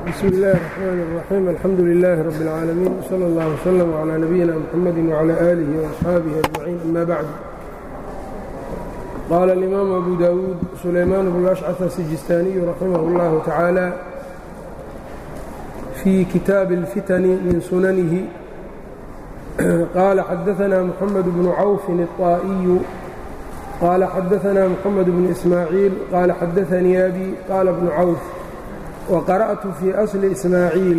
bsmi اllahi الرحmn الرaxيim alxamdu لilaahi rab اlcaalamiin wslى اllah wslm عlى nabiyina mxamadi wعlى آlihi وaصxaabihi أجmaciin ama bacd qaala اlimaamu abu dawuud sulaymaan bnu ashcaf asijistaaniyu raximah اllahu tacaala fii kitaabi اlfitani min sunanihi qaala xadaثna mxamed bnu cawfin الطaa'iyu qaala xadaثna mxamed bnu ismaaciil qaala xadaثanii abi qaala bnu cawf waqara'tu fii asli ismaaciil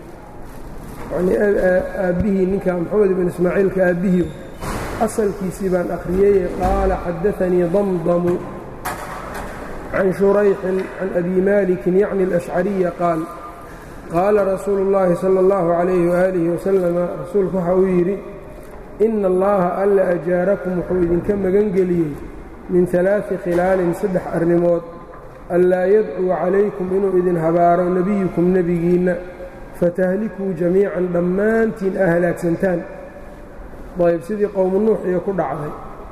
yanii aabbihii ninka moxamed ibn ismaaciilka aabbihii asalkiisii baan akhriyey qaala xadaanii damdamu can shurayxin can abi maalikin yacni alashcariya qaal qaala rasuulu اllahi salى اllahu calayhi waaalihi wasalama rasuulku waxa uu yidhi ina allaha alla ajaarakum wuxuu idinka magangeliyey min alaai khilaalin saddex arrimood anlaa yadcuu calaykum inuu idin habaaro nebiyukum nebigiinna fatahlikuu jamiican dhammaantiin aa halaagsantaan ayb sidii qowmu nuux iyo ku dhacday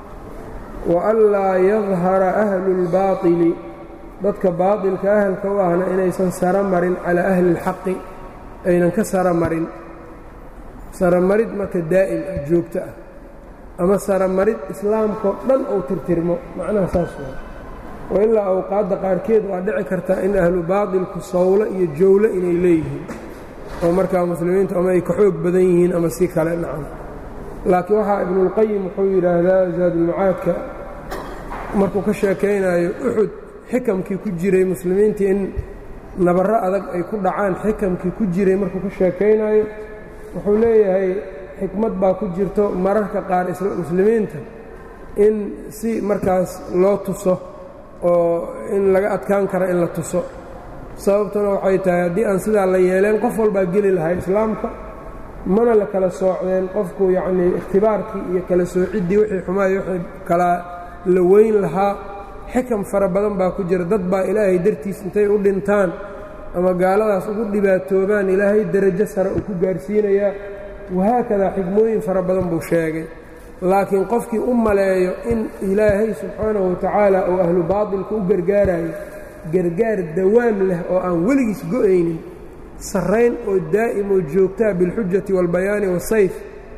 wa anlaa yadhara ahlu اlbaatili dadka baatilka ahalka u ahna inaysan sara marin calaa ahli اlxaqi aynan ka sara marin saramarid marka daa'im ah joogto ah ama saramarid islaamkao dhan ou tirtirmo macnaha saas waa oo ilaa awqaadda qaarkeed waa dhici kartaa in ahlu baatilku sawlo iyo jowlo inay leeyihiin oo markaa muslimiintu ama ay ka xoog badan yihiin ama si kale nacan laakiin waxaa ibnuulqayim wuxuu yidhaahdaa zaadulmacaadka markuu ka sheekaynayo uxud xikamkii ku jiray muslimiintii in nabarro adag ay ku dhacaan xikamkii ku jiray markuu ka sheekaynayo wuxuu leeyahay xikmad baa ku jirto mararka qaar muslimiinta in si markaas loo tuso oo in laga adkaan karo in la tuso sababtuna waxay tahay haddii aan sidaa la yeeleen qof walbaa geli lahay islaamka mana la kala soocdeen qofku yacnii ikhtibaarkii iyo kala soociddii wixii xumaayo wixii kala la weyn lahaa xikam fara badan baa ku jira dad baa ilaahay dartiis intay u dhintaan ama gaaladaas ugu dhibaatoobaan ilaahay derajo sare uu ku gaarsiinayaa wahaakadaa xigmooyin fara badan buu sheegay laakiin qofkii u maleeyo in ilaahay subxaanahu watacaala uu ahlu baatilka u gargaarayo gargaar dawaam leh oo aan weligiis go'aynin sarrayn oo daa'im oo joogtaa bilxujati waalbayaani waasayf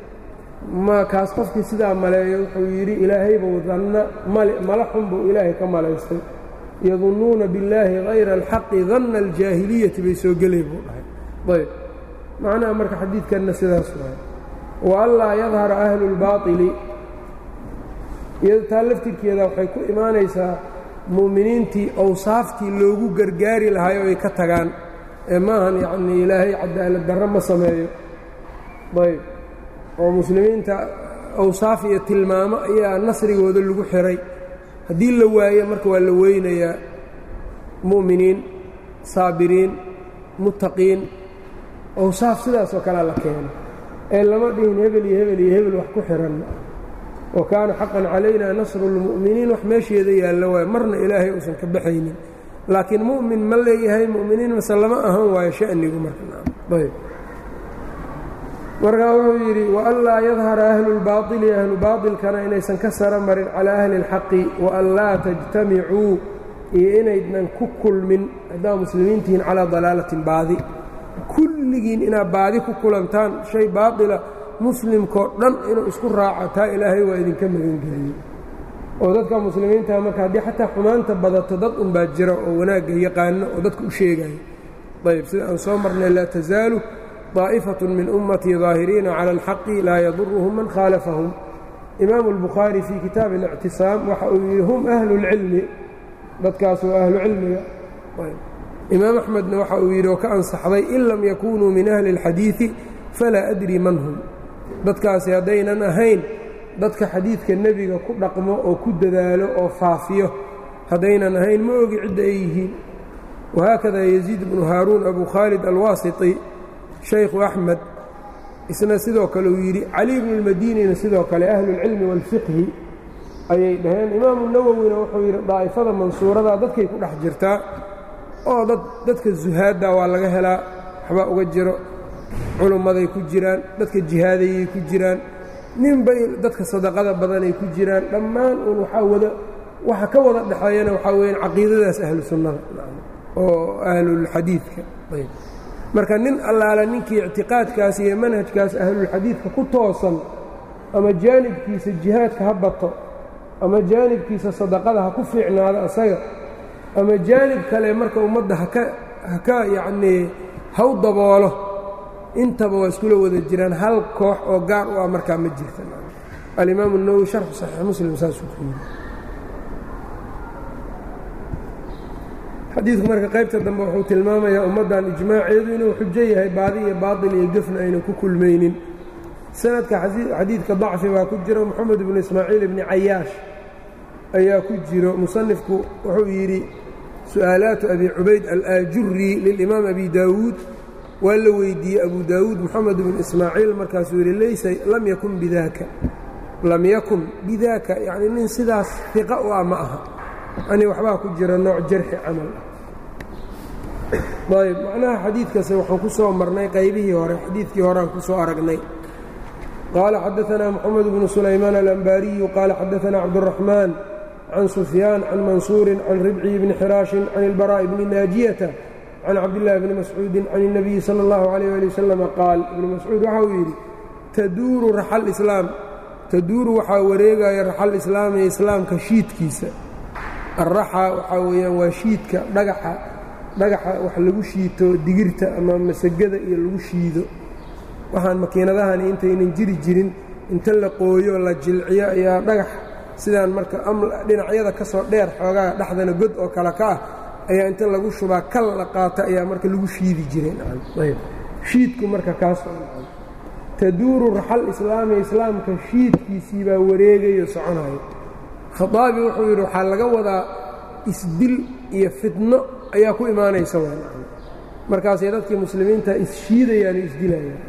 ma kaas qofkii sidaa maleeyo wuxuu yidhi ilaahaybuu danna mala xun buu ilaahay ka malaystay yadunnuuna billaahi hayra alxaqi danna aljaahiliyati bay soo gelay buu dhahay ayb macnaha marka xadiidkanna sidaas waay waanlaa yadhara ahlu اlbaaطili taa laftirkeeda waxay ku imaanaysaa mu'miniintii awsaaftii loogu gargaari lahaay oo ay ka tagaan ee maahan yacnii ilaahay cadaalad darro ma sameeyo ayb oo muslimiinta awsaaf iyo tilmaamo ayaa nasrigooda lagu xiray haddii la waayo marka waa la weynayaa mu'miniin saabiriin muttaqiin awsaaf sidaasoo kalea la keeno ee lama dhihin hebel iyo hebel iyo hebel wax ku xihan wa kaana xaqan calayna nasru اlmu'miniin wax meesheeda yaallo waay marna ilaahay uusan ka baxaynin laakiin mu'min ma leeyahay mu'miniin mase lama ahan waayo sha'nigu markaayb markaa wuxuu yidhi waanlaa yadhara ahlu اlbaaطili ahlu baaطilkana inaysan ka sara marin calaa ahli اlxaqi waanlaa tajtamicuu iyo inaydnan ku kulmin haddaa muslimiintihiin calaa dalaalatin baadi kulligiin inaad baadi ku kulantaan shay baatila muslimkoo dhan inuu isku raaco taa ilaahay waa idinka magangeliyey oo dadka muslimiinta marka haddii xataa xumaanta badato dad unbaa jira oo wanaagga yaqaano oo dadka u sheegayo ayb sida aan soo marnay laa tasaalu طaa'ifatun min ummatii daahiriina cala alxaqi laa yaduruhum man khaalafahum imaamu اlbukhaari fii kitaabi اlictisaam waxa uu yidhi hum ahlu اlcilmi dadkaas waa ahlu cilmiga imaam axmedna waxa uu yidhi oo ka ansaxday in lam yakunuu min ahli اlxadiiثi falaa adri man hum dadkaasi haddaynan ahayn dadka xadiidka nebiga ku dhaqmo oo ku dadaalo oo faafiyo haddaynan ahayn ma ogi cidda ay yihiin wahaakada yaziid bnu haaruun abu khaalid alwaasiti shaykhu axmed isna sidoo kale uu yidhi cali bnu اlmadinina sidoo kale ahlu اlcilmi wاlfiqhi ayay dhaheen imaamu nawowina wuxuu yidhi daa'ifada mansuuradaa dadkay ku dhex jirtaa oo dad dadka zuhaadda waa laga helaa waxbaa uga jiro culummaday ku jiraan dadka jihaadayay ku jiraan ninbay dadka sadaqada badanay ku jiraan dhammaan uun waxaa wada waxa ka wada dhexeeyana waxaa weyaan caqiidadaas ahlu sunnada oo ahlulxadiidka marka nin allaala ninkii ictiqaadkaas iyo manhajkaas ahlulxadiidka ku toosan ama jaanibkiisa jihaadka ha bato ama jaanibkiisa sadaqada ha ku fiicnaado asaga ama jaanib kale marka ummadda haka haka yacnii haw daboolo intaba waa iskula wada jiraan hal koox oo gaar u ah markaa ma jirta alimaamu الnawowi sharxu saxiix muslim saasuu ku yiri xadiidku marka qaybta dambe wuxuu tilmaamayaa ummaddan ijmaaceedu inuu xujo yahay baadi iyo baaطil iyo gefna aynan ku kulmaynin sanadka xadiidka dacfi baa ku jiro moxamed ibnu ismaaciil ibni cayaash ayaa ku jiro musanifku wuxuu yidhi su'aalaatu abi cubayd alaajuri lilimaam abi daawuud waa la weydiiyey abu daawuud moxamed ibnu ismaaciil markaasuu yidhi laysa lam yakun bidaaka lam yakun bidaaka yacni nin sidaas fiqa u ah ma aha yani waxbaa ku jira nooc jarxi camal ah ayb macnaha xadiidkase waxaan ku soo marnay qaybihii hore xadiidkii horeaan ku soo aragnay qaala xadaanaa moxamed bnu sulaymaan alambaariyu qaala xadaanaa cabduraxmaan can sufyaan can mansuurin can ribciyi bni xiraashin can ilbaraa'i bni naajiyata can cabdillaahi bni mascuudin can الnabiyi salى اllahu alayh ali wasalama qaal ibnu mascuud waxa uu yidhi taduuru raxal islaam taduuru waxaa wareegaya raxal islaami islaamka shiidkiisa alraxa waxaa weeyaan waa shiidka dhagaxa dhagaxa wax lagu shiito digirta ama masagada iyo lagu shiido waxaan makiinadahani intaynan jiri jirin inta la qooyo la jilciyo ayaa dhagax sidaan marka dhinacyada ka soo dheer xoogaa dhexdana god oo kale ka ah ayaa inta lagu shubaa kal la qaata ayaa marka lagu shiidi jirenshiidku marka kaas taduuru raxal islaami islaamka shiidkiisii baa wareegayo soconayo khaaabi wuxuu yidhi waxaa laga wadaa isdil iyo fitno ayaa ku imaanaysa markaasay dadkii muslimiinta isshiidayaan o isdilayaan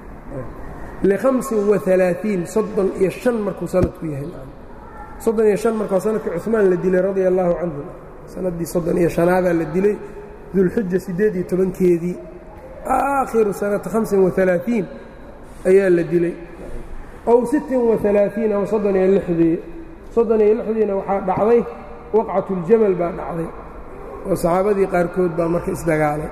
lihamsin waalaaiin soddon iyo shan markuu sanadku yahay soddon iyo shan markuu sanadkii cumaan la dilay radia allaahu canhu sannaddii soddon iyo shanaadaa la dilay dulxija siddeed iyo tobankeedii aakhiru sanata hamsin waalaaiin ayaa la dilay ow sittin waalaaiin ama soddon iyo lixdii soddon iyo lixdiina waxaa dhacday waqcatuljamal baa dhacday oo saxaabadii qaarkood baa marka isdagaalay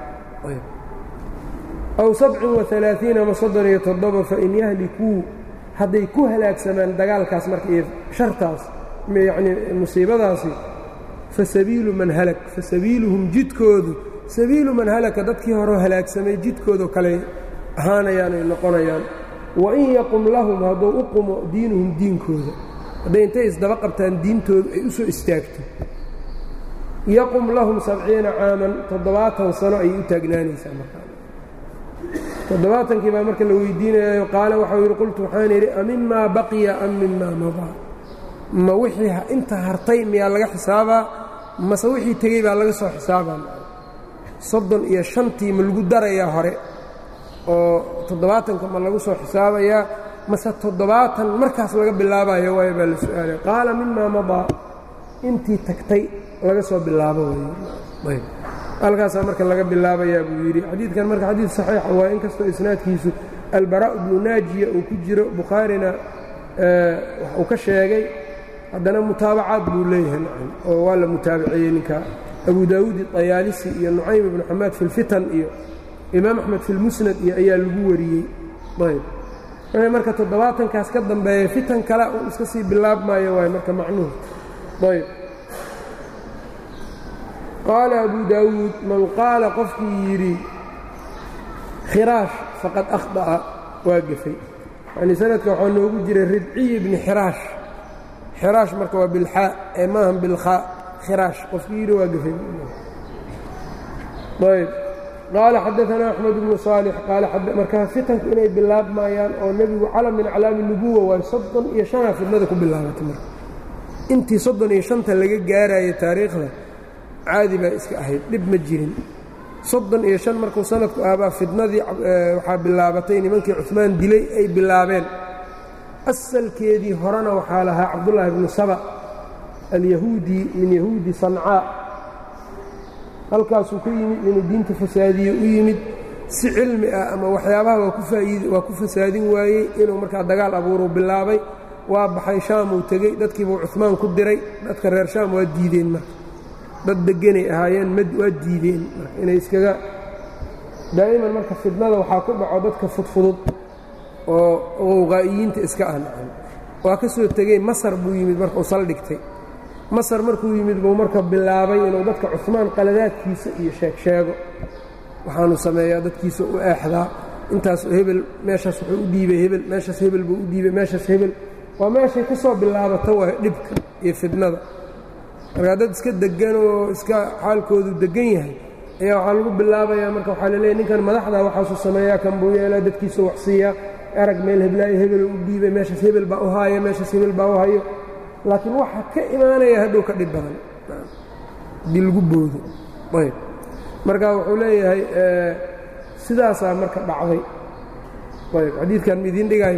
aw sabcin waalaaiin ama soddon iyo toddoba fain yahlikuu hadday ku halaagsamaan dagaalkaas marka iyo shartaas yacnii musiibadaasi fa sabiilu man halak fa sabiiluhum jidkoodu sabiilu man halaka dadkii horeo halaagsamay jidkoodoo kale ahaanayaan ay noqonayaan wain yaqum lahum hadduu u qumo diinuhum diinkooda hadday intay isdaba qabtaan diintoodu ay u soo istaagto yaqum lahum sabciina caaman toddobaatan sano ayay u taagnaanaysaa markaa toddobaatankii baa marka la weydiinayayo qaale waxau yidhi qultu waxaan yidhi amimaa baqiya am mimaa madaa ma wixii inta hartay miyaa laga xisaabaa mase wixii tegey baa laga soo xisaabaa soddon iyo shantii ma lagu darayaa hore oo toddobaatanka ma lagu soo xisaabayaa mase toddobaatan markaas laga bilaabayo waayo baa la su-aalay qaala mimaa madaa intii tagtay laga soo bilaabo way halkaasaa marka laga bilaabayaa buu yidhi xadiidkan marka xadiid saxiixa waa in kastoo isnaadkiisu albaraa bnu naajiya uu ku jiro bukhaarina wax uu ka sheegay haddana mutaabacaad buu leeyahay nacam oo waa la mutaabaceeyey ninka abu daawuud iطayaalisi iyo nucaym ibnu xamaad fi lfitan iyo imaam axmed fi lmusnad iyo ayaa lagu wariyey ayb marka toddobaatankaas ka dambeeya fitan kale uu iska sii bilaabmaayo waay marka macnuhu ayb qaala abu daawuud man qaala qofkii yidhi khiraash faqad akhطa'a waa gefay yanii sanadka waxaa noogu jiray ridciyi bni xiraash xiraash marka waa bilxaa ee maahan bilkhaa khiraash qofkii yidhi waa gefay ayb qaala xadaanaa axmed bnu saalix markaa fitanku inay bilaabmayaan oo nebigu calam min aclaami nubuwa waay soddon iyo shanaa fidnada ku bilaabatay marka intii soddon iyo shanta laga gaaraayo taariikhda caadi baa iska ahayd dhib ma jirin soddon iyo shan markuu sanadku ahbaa fidnadii waxaa bilaabatay nimankii cumaan dilay ay bilaabeen asalkeedii horena waxaa lahaa cabdullaahi bnu saba alyahuudi min yahuudi sancaa halkaasuu ka yimid inuu diinta fasaadiye u yimid si cilmi ah ama waxyaabaha waa ku fasaadin waayey inuu markaa dagaal abuuruu bilaabay waa baxay shaamuu tegey dadkiibuu cumaan ku diray dadka reer shaam waa diideen marka dad deganay ahaayeen waa diideen inay iskaga daa'iman marka fidnada waxaa ku dhaco dadka fudfudud oo qowqaa'iyiinta iska ah nacam waa ka soo tegey masar buu yimid marka uu saldhigtay masar markuu yimid buu marka bilaabay inuu dadka cumaan qaladaadkiisa iyo sheeg sheego waxaanu sameeyaa dadkiisa u eexdaa intaas hebel meeshaas wuxuu u dhiibay hebel meeshaas hebel buu u dhiibay meeshaas hebel waa meeshay ka soo bilaabata waa dhibka iyo fidnada markaa dad iska deggan oo iska xaalkoodu deggan yahay ayaa waxaa lagu bilaabayaa marka waxaa laleeyahy ninkan madaxda waxaasuu sameeyaa kan buu yeelaa dadkiisa waxsiiyaa arag meel heblaayo hebel u dhiibay meeshaas hebel baa u haaya meeshaas hebel baa u hayo laakiin waxa ka imaanaya hadhow ka dhib badan haddii lagu boodo ayb marka wuxuu leeyahay sidaasaa marka dhacday ayb xadiidkan midiin dhigay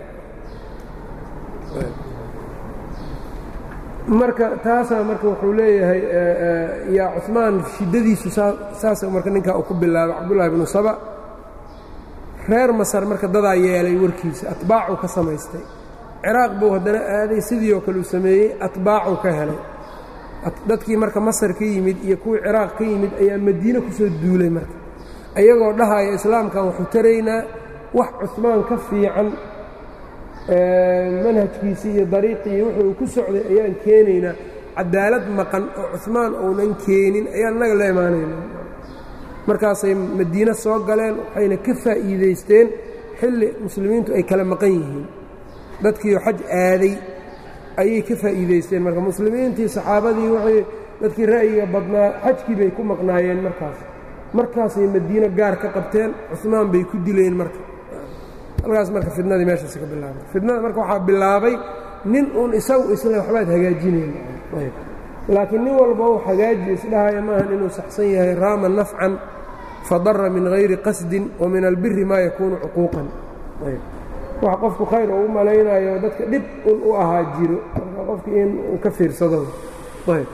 marka taasaa marka wuxuu leeyahay yaa cumaan shiddadiisu saasa marka ninkaa uu ku bilaabay cabdullahi bnu saba reer masar marka dadaa yeelay warkiisa atbaacuu ka samaystay ciraaq buu haddana aaday sidii oo kale uu sameeyey atbaacuu ka helay dadkii marka masar ka yimid iyo kuwii ciraaq ka yimid ayaa madiine ku soo duulay marka ayagoo dhahaya islaamkan waxuu taraynaa wax cusmaan ka fiican manhajkiisii iyo dariiqii wuxuu ku socday ayaan keenaynaa cadaalad maqan oo cusmaan uunan keenin ayaan innaga la imaanayna markaasay madiine soo galeen waxayna ka faa'iidaysteen xilli muslimiintu ay kala maqan yihiin dadkiioo xaj aaday ayay ka faa'iidaysteen marka muslimiintii saxaabadii waxay dadkii ra'yiga badnaa xajkii bay ku maqnaayeen markaas markaasay madiine gaar ka qabteen cusmaan bay ku dileen marka halkaas marka fidnadii meeshaas ka bilaabay fidnada marka waxaa bilaabay nin uun isagu isle waxbaad hagaajinayn laakiin nin walba uu hagaaji isdhahaya maahan inuu saxsan yahay raama nafcan fadara min hayri qasdin wa min albiri maa yakuunu cuquuqan wax qofku khayr oo u malaynayo dadka dhib un u ahaa jiro marka qofki in uu ka fiirsado ayb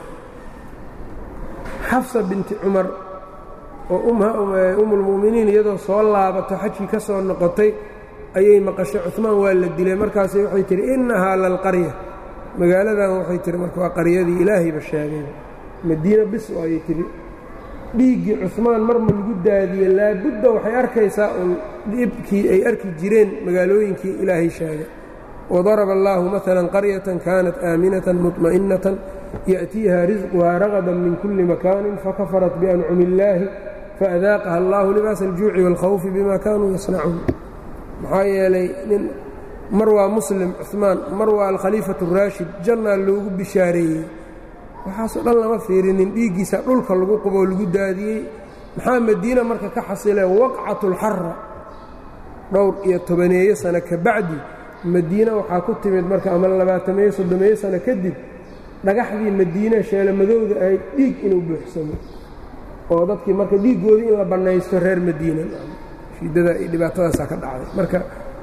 xafsa binti cumar oo umulmu'miniin iyadoo soo laabato xajkii ka soo noqotay ayay maqashay cumaan waa la dilay markaas waxay tihi innahaa lalqarya magaaladan waxay tihi marka waa qaryadii ilaahayba sheegay madiina bis ayay tihi dhiiggii cumaan mar ma lagu daadiye laabudda waxay arkaysaa uun dhibkii ay arki jireen magaalooyinkii ilaahay sheegay wadaraba allaahu maalan qaryatan kaanat aaminatan muطma'innatan ya'tiiha risquhaa ragadan min kulli makaanin fakafarat biancumi illaahi faadaaqaha allahu libaasa aljuuci wاlkhawfi bima kaanuu yasnacuun maxaa yeelay nin mar waa muslim cumaan mar waa alkhaliifatu raashid jannaa loogu bishaareeyey waxaasoo dhan lama fiirinin dhiiggiisa dhulka lagu quboo lagu daadiyey maxaa madiina marka ka xasilee waqcatulxara dhowr iyo tobaneeyo sano ka bacdi madiina waxaa ku timid marka ama labaatameeyo soddomeeyo sano kadib dhagaxdii madiina sheelamadowda ahayd dhiig inuu buuxsamo oo dadkii marka dhiiggoodii in la bannaysto reer madiina shiidada iyo dhibaatadaasaa ka dhacday marka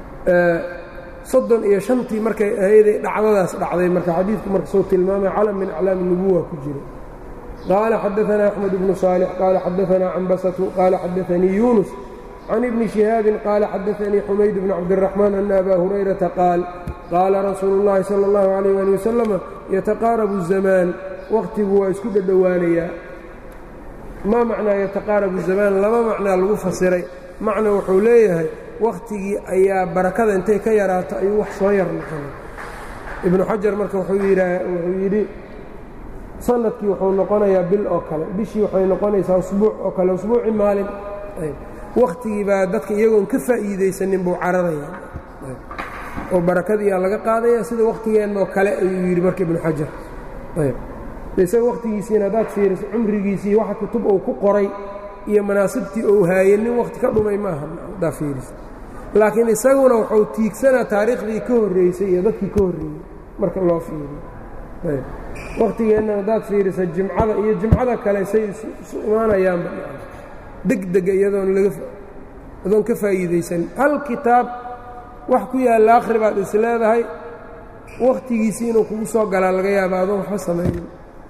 soddon iyo shantii markay ahayday dhacdadaas dhacday marka xadiidku marka soo tilmaamay calam min aclaami nubuwa ku jira qaala xadaanaa axmed bnu saalix qaala xadaanaa cambasatu qaala xadaanii yuunus can ibni shihaabin qaala xadaanii xumayd bn cabdiraxmaan ana abaa hurayrata qaal qaala rasuulu اllahi sala اllahu alayh ali wasalama yataqaarabu zamaan wakhtigu waa isku dhadhowaanayaa maa macnaa yataqaarabu zamaan laba macnaa lagu fasiray macna wuxuu leeyahay wakhtigii ayaa barakada intay ka yaraato ayuu wax soo yar noqonay ibnu xajar marka wuxuu yidhi sanadkii wuxuu noqonayaa bil oo kale bishii waxay noqonaysaa usbuuc oo kale usbuuci maalin wakhtigii baa dadka iyagoon ka faa'iidaysanin buu cararaya oo barakadiiaa laga qaadaya sida wakhtigeenoo kale ayuu yidhi marka ibnu xajar isaga wakhtigiisiina haddaad fiiriso cumrigiisii waxa kutub uu ku qoray iyo manaasibtii ou haayey nin wakhti ka dhumay maaha haddaa fiiris laakiin isaguna wuxuu tiigsanaa taariikhdii ka horreysay iyo dadkii ka horreeyey marka loo fiiriyo wakhtigeenna haddaad fiirisa jimcada iyo jimcada kale say isu imaanayaanba degdega iyadoon laaadoon ka faa'iidaysan hal kitaab wax ku yaalla akhri baad is leedahay wakhtigiisii inuu kugu soo galaa laga yaaba adoon waxba samaynin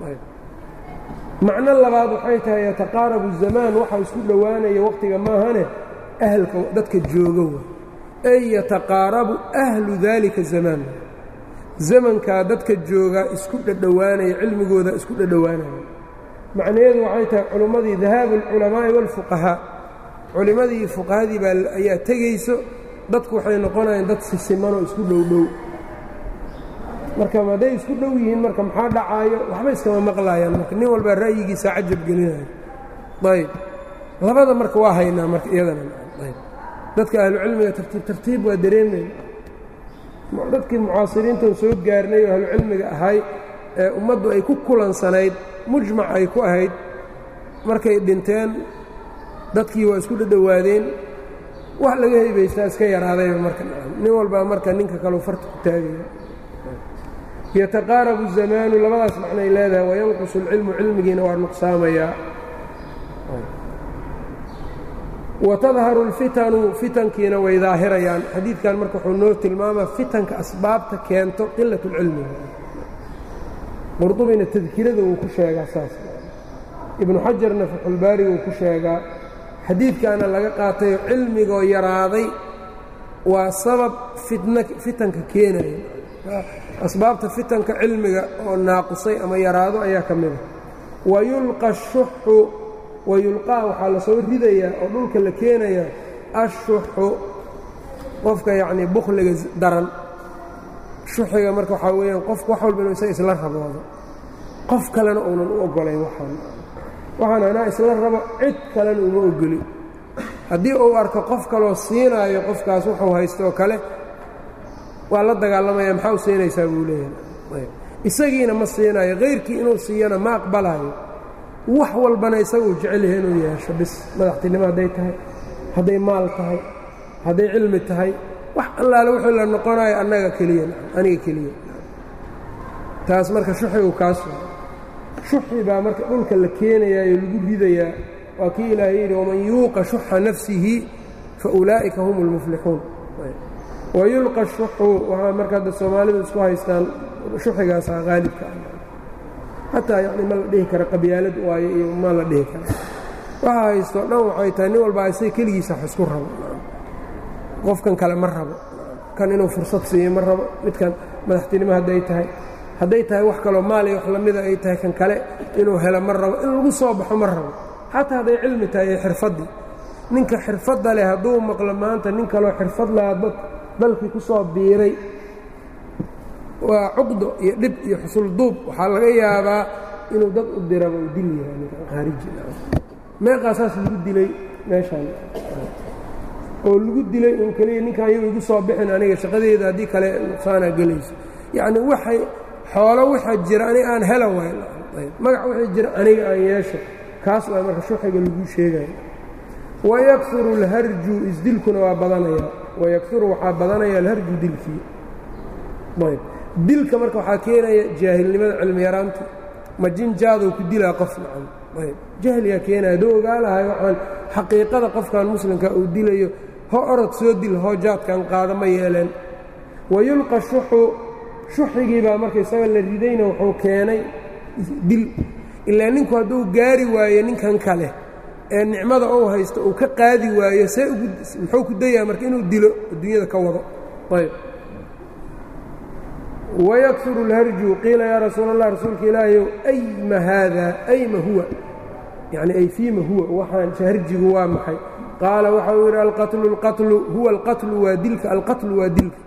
macno labaad waxay tahay yataqaarabu zamaan waxa isku dhowaanaya wakhtiga maahane ahlka dadka jooga wa ay yataqaarabu ahlu daalika zamaan zamankaa dadka joogaa isku dhadhowaanaya cilmigooda isku dhadhowaanaya macnaheedu waxay tahay culummadii dahaabu alculamaa'i waalfuqahaa culimmadii fuqahadii baa ayaa tegayso dadku waxay noqonayaan dad sisimanoo isku dhowdhow marka hadday isku dhow yihiin marka maxaa dhacaayo waxba iskama maqlaayaan marka nin walbaa ra'yigiisa cajab gelinayo ayb labada marka waa haynaa marka iyadana ayb dadka ahlucilmiga tartiib tartiib waa dareemayn dadkii mucaasiriintan soo gaarnay oo ahlucilmiga ahay ee ummaddu ay ku kulansanayd mujmac ay ku ahayd markay dhinteen dadkii waa isku dhadhowaadeen wax laga haybaystaa iska yaraadayba marka nin walbaa marka ninka kaleu farta ku taagaya yataqaarabu الzamaanu labadaas macnay leedahay wayanqusu اlcilmu cilmigiina waa nuqsaamayaa watadharu اlfitanu fitankiina way daahirayaan xadiidkan marka wuxuu noo tilmaamaa fitanka asbaabta keento qilaة اlcilmi qurdubina tadkirada wuu ku sheegaa saas ibnu xajarna faxulbaari wuu ku sheegaa xadiidkaana laga qaatayo cilmigoo yaraaday waa sabab fitanka keenaya asbaabta fitanka cilmiga oo naaqusay ama yaraado ayaa ka mida wayulqa ashuxu wayulqaa waxaa la soo ridayaa oo dhulka la keenayaa ashuxu qofka yacnii bukhliga daran shuxiga marka waxaa weeyaan qofku wax walba inuu isaga isla raboodo qof kalena uunan u oggolayn waxaan waxaan anaa isla rabo cid kalena uma ogoli haddii uu arko qof kaloo siinaayo qofkaas wuxuu haystooo kale waa la dagaalamaya maxaa u siinaysaa buu leeyahay isagiina ma siinayo kayrkii inuu siiyana ma aqbalayo wax walbana isaga uu jecel yahay inuu yeesho bis madaxtinimo hadday tahay hadday maal tahay hadday cilmi tahay wax allaale wuxuu la noqonayo annaga keliya aniga keliya taas marka shuxigu kaas shuxi baa marka dhulka la keenayaayo lagu ridayaa waa kii ilaahay yidhi waman yuuqa shuxa nafsihi fa ulaa'ika hum اlmuflixuun wayulqa shuxu waxaa marka hadda soomaalidu isku haystaan shuxigaasaa qaalibka ah xataa yacni ma la dhihi kara qabyaalad waayo iyo ma la dhihi kara waxa haysto dhan waxay tahay nin walbaa isaga keligiisa wax isku rabo qofkan kale ma rabo kan inuu fursad siiyo ma rabo midkan madaxtinimo hadday tahay hadday tahay wax kaloo maaliya wax lamida ay tahay kan kale inuu helo ma rabo in lagu soo baxo ma rabo xataa hadday cilmi tahay iyo xirfaddii ninka xirfadda leh hadduu maqlo maanta nin kaloo xirfad lahaa dad dalkii ku soo biiray waa cuqdo iyo dhib iyo xusul duub waxaa laga yaabaa inuu dad u diraba u dil yahay ninkan khaariji meeqaasaas lagu dilay meeshaan oo lagu dilay un keliya ninkan ayagu igu soo bixin aniga shaqadeeda haddii kale nuqsaanaa gelayso yacni waxay xoolo waxa jira aniga aan hela waay magac wixii jira aniga aan yeesho kaas waa marka shuxiga lagu sheegayo wayakuru اlharju isdilkuna waa badanaya wayakuru waxaa badanaya alharju dilkii ayb dilka marka waxaa keenaya jaahilnimada cilmi yaraanta ma jinjaadou ku dilaa qof nacan ayb jahligaa keenaya hadduu ogaa lahay waxaan xaqiiqada qofkan muslimka uu dilayo ho orod soo dil hoo jaadkan qaada ma yeeleen wayulqa shuxu shuxigii baa marka isaga la ridayna wuxuu keenay dil ilaa ninku hadduu gaari waayo ninkan kale ee nicmada uu haysto uu ka qaadi waayo see muxuu ku dayaa marka inuu dilo adduunyada ka wado ayb wayakuru اlharju qiila yaa rasuul allah rasuulka ilaahayow ayma haada ayma huwa yacni ay fiima huwa waxaan harjigu waa maxay qaala waxa uu yidhi alqatlu اlqatlu huwa alqatlu waa dilka alqatlu waa dilka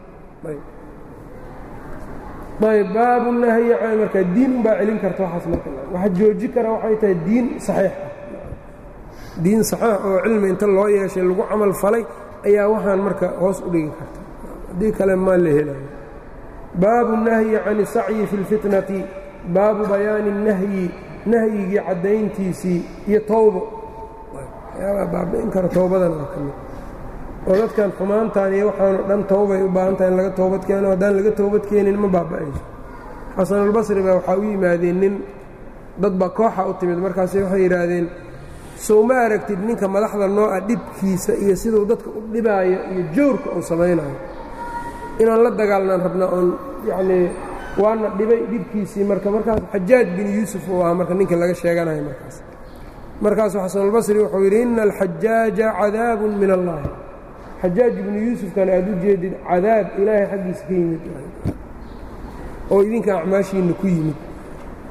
ayb baabu nahyi marka diin unbaa celin karta waxaas marka waxa jooji kara waxay tahay diin saxiix ah diin saxiix oo cilmi inta loo yeeshay lagu camal falay ayaa waxaan marka hoos u dhigi karta haddii kale maa la helayo baabu nahyi can isacyi fi اlfitnati baabu bayaani nahyi nahyigii caddayntiisii iyo towbo waxyaabaa baabi'in kara towbadan oo ka mid oo dadkan xumaantan iyo waxaanoo dhan towbay u baahan tahay in laga toobad keeno haddaan laga toobad keenin ma baaba'ayso xasanulbasri baa waxaa u yimaadeen nin dad baa kooxa u timid markaas waxay yidhaahdeen sow ma aragtid ninka madaxda nooca dhibkiisa iyo siduu dadka u dhibaayo iyo jawrka uu samaynayo inaan la dagaalnaan rabna oon yacnii waana dhibay dhibkiisii marka markaas xajaaj bin yuusuf uu ahaa marka ninka laga sheeganayo markaas markaasuu xasanulbasri wuxuu yidhi ina alxajaaja cadaabun min allahi xajaaj ibnu yuusufkan aad u jeedid cadaab ilaahay xaggiisa ka yimid oo idinka acmaashiinna ku yimid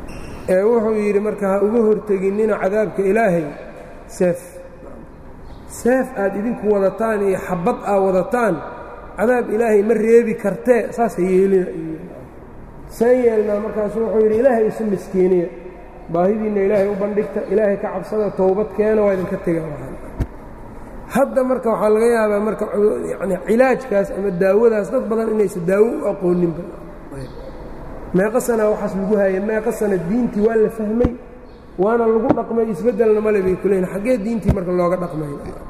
ee wuxuu yidhi marka ha uga horteginnina cadaabka ilaahay seef seef aad idinku wadataan iyo xabad aad wadataan cadaab ilaahay ma reebi kartee saasa yeelina saan yeelnaa markaasu wuxuu yidhi ilaahay isu miskiiniya baahidiinna ilaahay u bandhigta ilaahay ka cabsada towbad keena waa idinka tega hadda marka waxaa laga yaabaa marka yani cilaajkaas ama daawadaas dad badan inaysan daawo u aqooninba meeqa sana waxaas lagu haya meeqa sana diintii waa la fahmay waana lagu dhaqmay isbeddelna male bay ku leeyihin xaggee diintii marka looga dhaqmay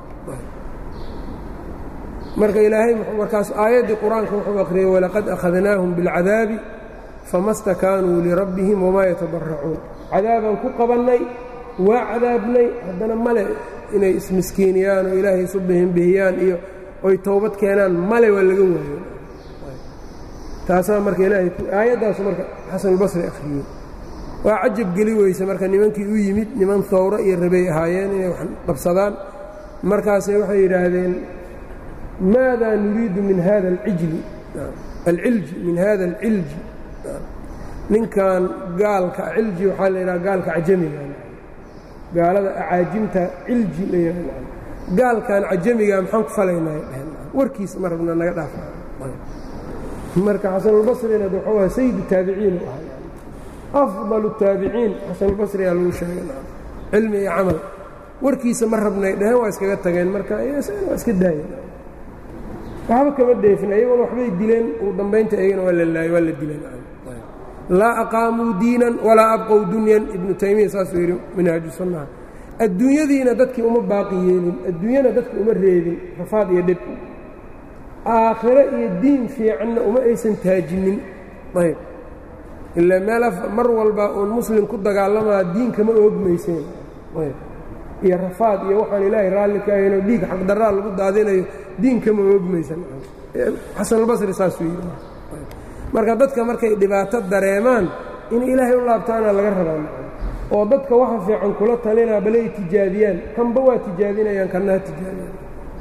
marka ilaahay markaas aayaddii qur-aanka wuxuu akhriyey walaqad akhadnaahum biاlcadaabi fama stakaanuu lirabbihim wamaa yatabaracuun cadaabaan ku qabannay waa cadaabnay haddana male inay ismiskiiniyaan oo ilaahay isu bihinbihiyaan iyo oy towbad keenaan male waa laga waayo taasaa marka ilaahay aayaddaasu marka xasanulbasri akhriyey waa cajab geli weyse marka nimankii u yimid niman howro iyo rabay ahaayeen inay wax qabsadaan markaasay waxay yidhaahdeen maadaa nuriidu min hada alijli alcilji min hada alcilji ninkan gaalka cilji waxaa la yidhaha gaalka cajamiga gaalada acaajimta cilji la yidhah gaalkan cajamiga maxaan ku falaynaa dheheen warkiisa ma rabna naga dhaafa marka xasanulbasrina wuxuu ahaa sayidu taabiciin u ahaa afdal الtaabiciin xasanulbasriyaa lagu sheegay cilmi iyo camal warkiisa ma rabnay dheheen waa iskaga tageen marka waa iska daayeen waxba kama dheefin ayagona waxbay dileen ugu dambaynta iyagana waa la laayey waa la dileen laa aqaamuu diinan walaa abqow dunyan ibnu taymiya saasuu yidhi minhaaju sunnaha adduunyadiina dadkii uma baaqi yeelin adduunyana dadki uma reebin rafaad iyo dhib aakhiro iyo diin fiicanna uma aysan taajinin ayb ilaa meel mar walba uun muslim ku dagaalamaa diinkama oogmayseen ayb iyo rafaad iyo waxaan ilaahay raalli ka ahaynoo dhiig xaqdarraa lagu daadinayo diinkama oogmaysan xasanulbasri saasuu yidhi marka dadka markay dhibaato dareemaan in ilaahay u laabtaana laga rabaa oo dadka waxa fiican kula talinaa balay tijaabiyaan kanba waa tijaabinayaan kanna ha tijaabiyaan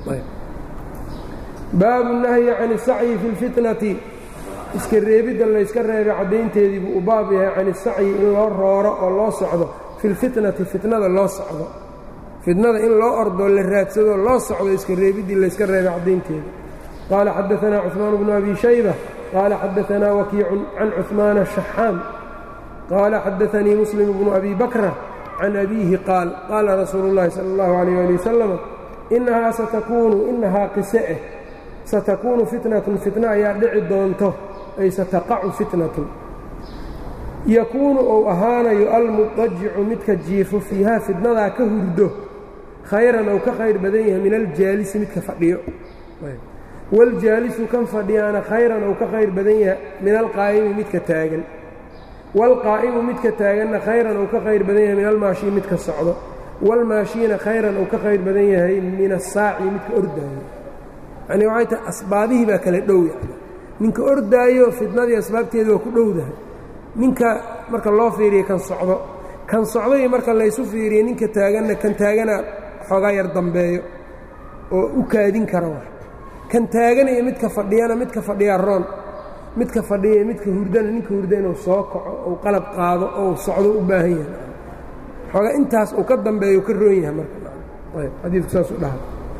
baabu nahyi can isacyi fi lfitnati iska reebidda layska reebay caddaynteedii buu u baab yahay can isacyi in loo rooro oo loo socdo fi lfitnati fitnada loo socdo fitnada in loo ordoo la raadsado loo socdo iska reebiddii layska reebay caddaynteedii qaala xadaanaa cuثmaan bnu abi shayba qaala xadaanaa wakiicun can cuثmaana shaxaam qaala xadaanii muslim bnu abi bakra can abiihi qaal qaala rasuulu اllahi salى اllahu عalيh ali wasalam inahaa satakuunu inahaa qise eh satakuunu fitnatun fitna ayaa dhici doonto ay sataqacu fitnatun yakuunu ou ahaanayo almudajicu midka jiifo fiihaa fitnadaa ka hurdo khayran ou ka khayr badan yahay min aljaalisi midka fadhiyo waaljaalisu kan fadhiyaana khayran ou ka khayr badan yahay min alqaa'imi midka taagan waalqaa'imu midka taaganna khayran ou ka khayr badan yahay min almaashii midka socdo waalmaashiina khayran ou ka khayr badan yahay min asaaci midka ordaayo yacnii waxay tahay asbaabihii baa kala dhow yani ninka ordaayo fitnadii asbaabteeda waa ku dhowdahay ninka marka loo fiiriya kan socdo kan socday marka laysu fiiriya ninka taaganna kan taagana xoogaa yar dambeeyo oo u kaadin kara wax kan taaganaya midka fadhiyana midka fadhiyaa roon midka fadhiya midka hurdana ninka hurda inuu soo kaco ou qalab qaado ou socdo u baahan yahay xoogaa intaas uu ka dambeeyo ka roon yahay marka ayb xadiidku saasuu dhaha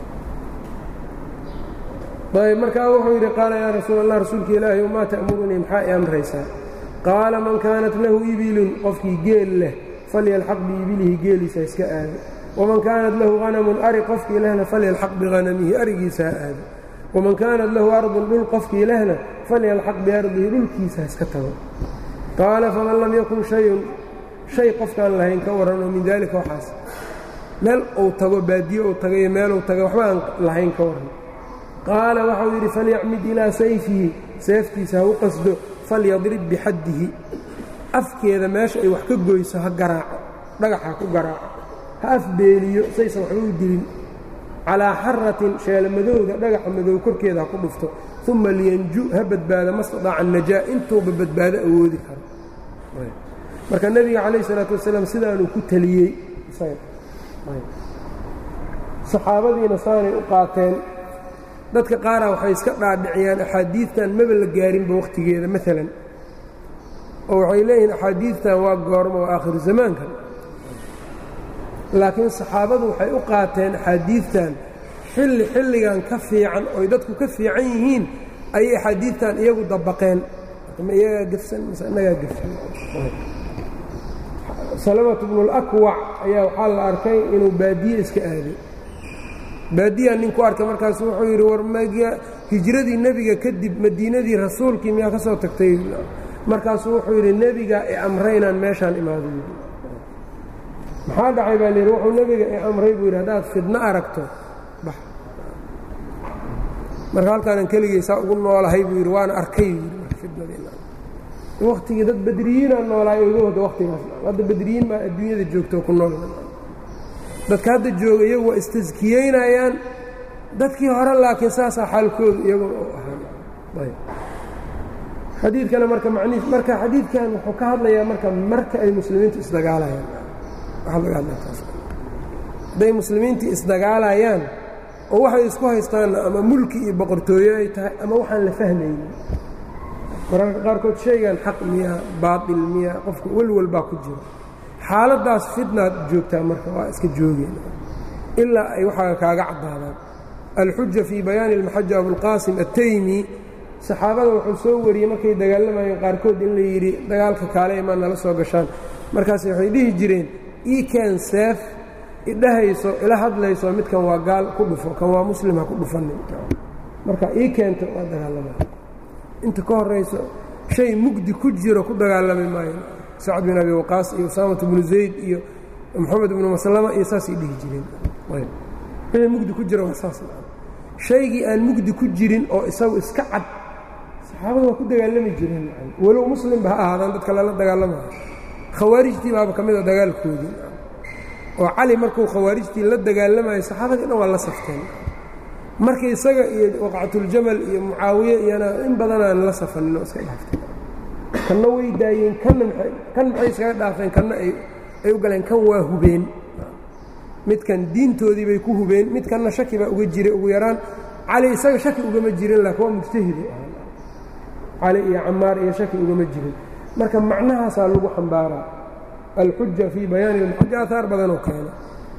ayb markaa wuxuu yidhi qaala yaa rasuul allah rasuulka ilaahi maa ta'murunii maxaa i amraysaa qaala man kaanat lahu ibilun qofkii geel leh falyalxaq biibilihi geeliisa iska aado waman kaanat lahu hanamun ari qofkii lehna falyalxaq bihanamihi arigiisa ha aado waman kaanat lahu ardun dhul qofkii lehna falyalxaq biardihi dhulkiisa ha iska tago qaala faman lam yakun shayun shay qofkaan lahayn ka warran oo min daalika waxaas meel uu tago baadiye uu tago iyo meeluu taga waxba aan lahayn ka warran qaala waxau yidhi falyacmid ilaa sayfihi seeftiisa ha u qasdo falyadrib bixaddihi afkeeda meesha ay wax ka goyso ha garaaco dhagax ha ku garaaco ha afbeeliyo saysan waxba u dilin calaa xaratin sheelamadowda dhagaxa madow korkeeda ha ku dhufto uma liyanju ha badbaado mastadaaca najaa intuuba badbaado awoodi karo marka nebiga calayh isalaatu wasalaam sidaanuu ku teliyey saxaabadiina saanay u qaateen dadka qaara waxay iska dhaadhiciyaan axaadiidtan maba la gaarinba wakhtigeeda maalan oo waxay leeyihiin axaadiidtan waa goormo waa aakhiru zamaankan laakiin saxaabadu waxay u qaateen axaadiidtan xilli xilligan ka fiican oy dadku ka fiican yihiin ayay axaadiidtan iyagu dabaqeen ma iyagaa gefsan mise innagaa gefsan salamatu bnulakwac ayaa waxaa la arkay inuu baadiye iska aaday baadiyaa nin ku arkay markaasu wuxuu yidhi war hijradii nebiga kadib madiinadii rasuulkii miyaa ka soo tagtay markaasuu wuxuu yidhi nebigaa i amray inaan meeshaan imaado yidhi maxaa dhacay baa layidhi wuxuu nebiga i amray buu yidhi haddaad fidno aragto bax marka halkaanan keligaysaa ugu noolahay buu yidhi waana arkay yidhi marka fidnadiina waktigii dad badriyiinaa noolaay oga wada waktigaas hadda badriyiin baa adduunyada joogto ku nool dadka hadda jooga iyagu waa istaskiyeynayaan dadkii hore laakiin saasaa xaalkooda iyaguna u ahaa xadiidkana marka maniis marka xadiidkan wuxuu ka hadlayaa marka marka ay muslimiintu isdagaalayaan hadday muslimiintii isdagaalayaan oo waxay isku haystaanna ama mulki iyo boqortooyo ay tahay ama waxaan la fahmaynin mararka qaarkood shaygan xaq miya baatil miya qofka welwal baa ku jiro xaaladdaas fitnaad joogtaa marka waa iska joogeen ilaa ay waxaa kaaga caddaadaan alxuja fii bayaani almaxaja abulqaasim attaymi saxaabada wuxuu soo wariyey markay dagaalamayeen qaarkood in la yidhi dagaalka kaale imaa nala soo gashaan markaas waxay dhihi jireen iikan seef idhahayso ila hadlayso midkan waa gaal ku dhufo kan waa muslim ha ku dhufanin marka ii keento waa dagaalamay inta ka horayso shay mugdi ku jiro ku dagaalami maayo sacd bin abi waqaas iyo usaamata bnu zayd iyo moxamed ibnu maslama iyo saasay dhihi jireen wixii mugdi ku jiro waa saas shaygii aan mugdi ku jirin oo isagu iska cad saxaabada waa ku dagaalami jireen walow muslimba ha ahaadaan dadka lala dagaalamayo khawaarijtii baaba ka mid a dagaalkoodii oo cali markuu khawaarijtii la dagaalamayo saxaabadii dhan waa la safteen marka isaga iyo waqcatuljamal iyo mucaawiye iyana in badanaan la safanin oo iska dhaaftay kanna way daayeen kanna kan maxay iskaga dhaafeen kanna ay u galeen kan waa hubeen midkan diintoodii bay ku hubeen midkanna shaki baa uga jiray ugu yaraan cali isaga shaki ugama jirin laakiin waa mujtahidu ahaa cali iyo camaar iyo shaki ugama jirin marka macnahaasaa lagu xambaaraa alxuja fii bayaani lmaxaja aahaar badanoo keena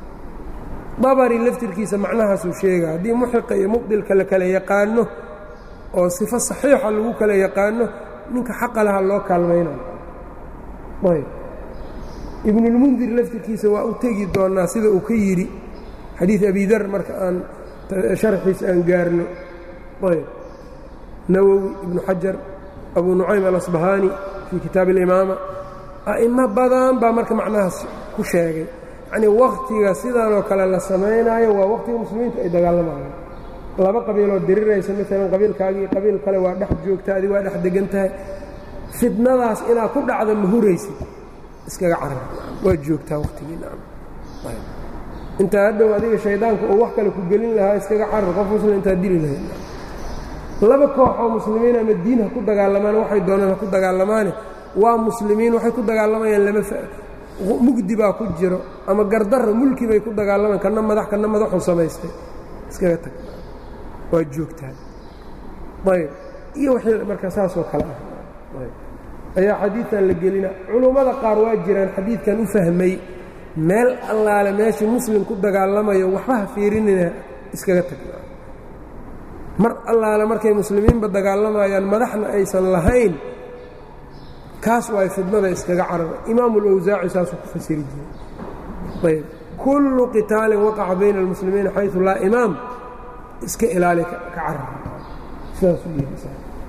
dabari laftirkiisa macnahaasuu sheega haddii muxiqa iyo mubdilka la kala yaqaano oo sifo saxiixa lagu kala yaqaano ninka xaqa laha loo kaalmaynayo ayb ibnulmundir laftirkiisa waa u tegi doonnaa sida uu ka yidhi xadiid abidar marka aan sharxiisa aan gaarno ayb nawowi ibnu xajar abu nucaym alasbahaani fii kitaab alimaama a'imo badan baa marka macnahaas ku sheegay yacnii wakhtiga sidaanoo kale la samaynaayo waa wakhtiga muslimiintu ay dagaalamayaan laba qabiiloo diriraysa maalan qabiilkaagii qabiil kale waa dhex joogta adi waa dhex degan tahay fidnadaas inaad ku dhacda ma huraysid iskaga carar waa joogtaa wakhtigii intaa hadhow adiga shaydaanka uu wax kale ku gelin lahaa iskaga carar qof muslim intaa dili lahayd laba koox oo muslimiin ama diin ha ku dagaalamaan waxay doonaan ha ku dagaalamaane waa muslimiin waxay ku dagaalamayaan lama mugdi baa ku jiro ama gardarra mulki bay ku dagaalamaan kanna madax kanna madaxuu samaystay iskaga tag waa joogtaa ayb iyo wixii marka saasoo kale ah ayaa xadiidkan la gelina culummada qaar waa jiraan xadiidkan u fahmay meel allaale meeshii muslim ku dagaalamayo waxba ha fiirinina iskaga tag mar allaale markay muslimiinba dagaalamayaan madaxna aysan lahayn kaas waay fidnada iskaga carara imaamu اlawsaaci saasuu ku fasiri jiray ayb kullu qitaalin waqaca bayna almuslimiina xayثu laa imaam iska ilaali ka carar sidaasuu yidhi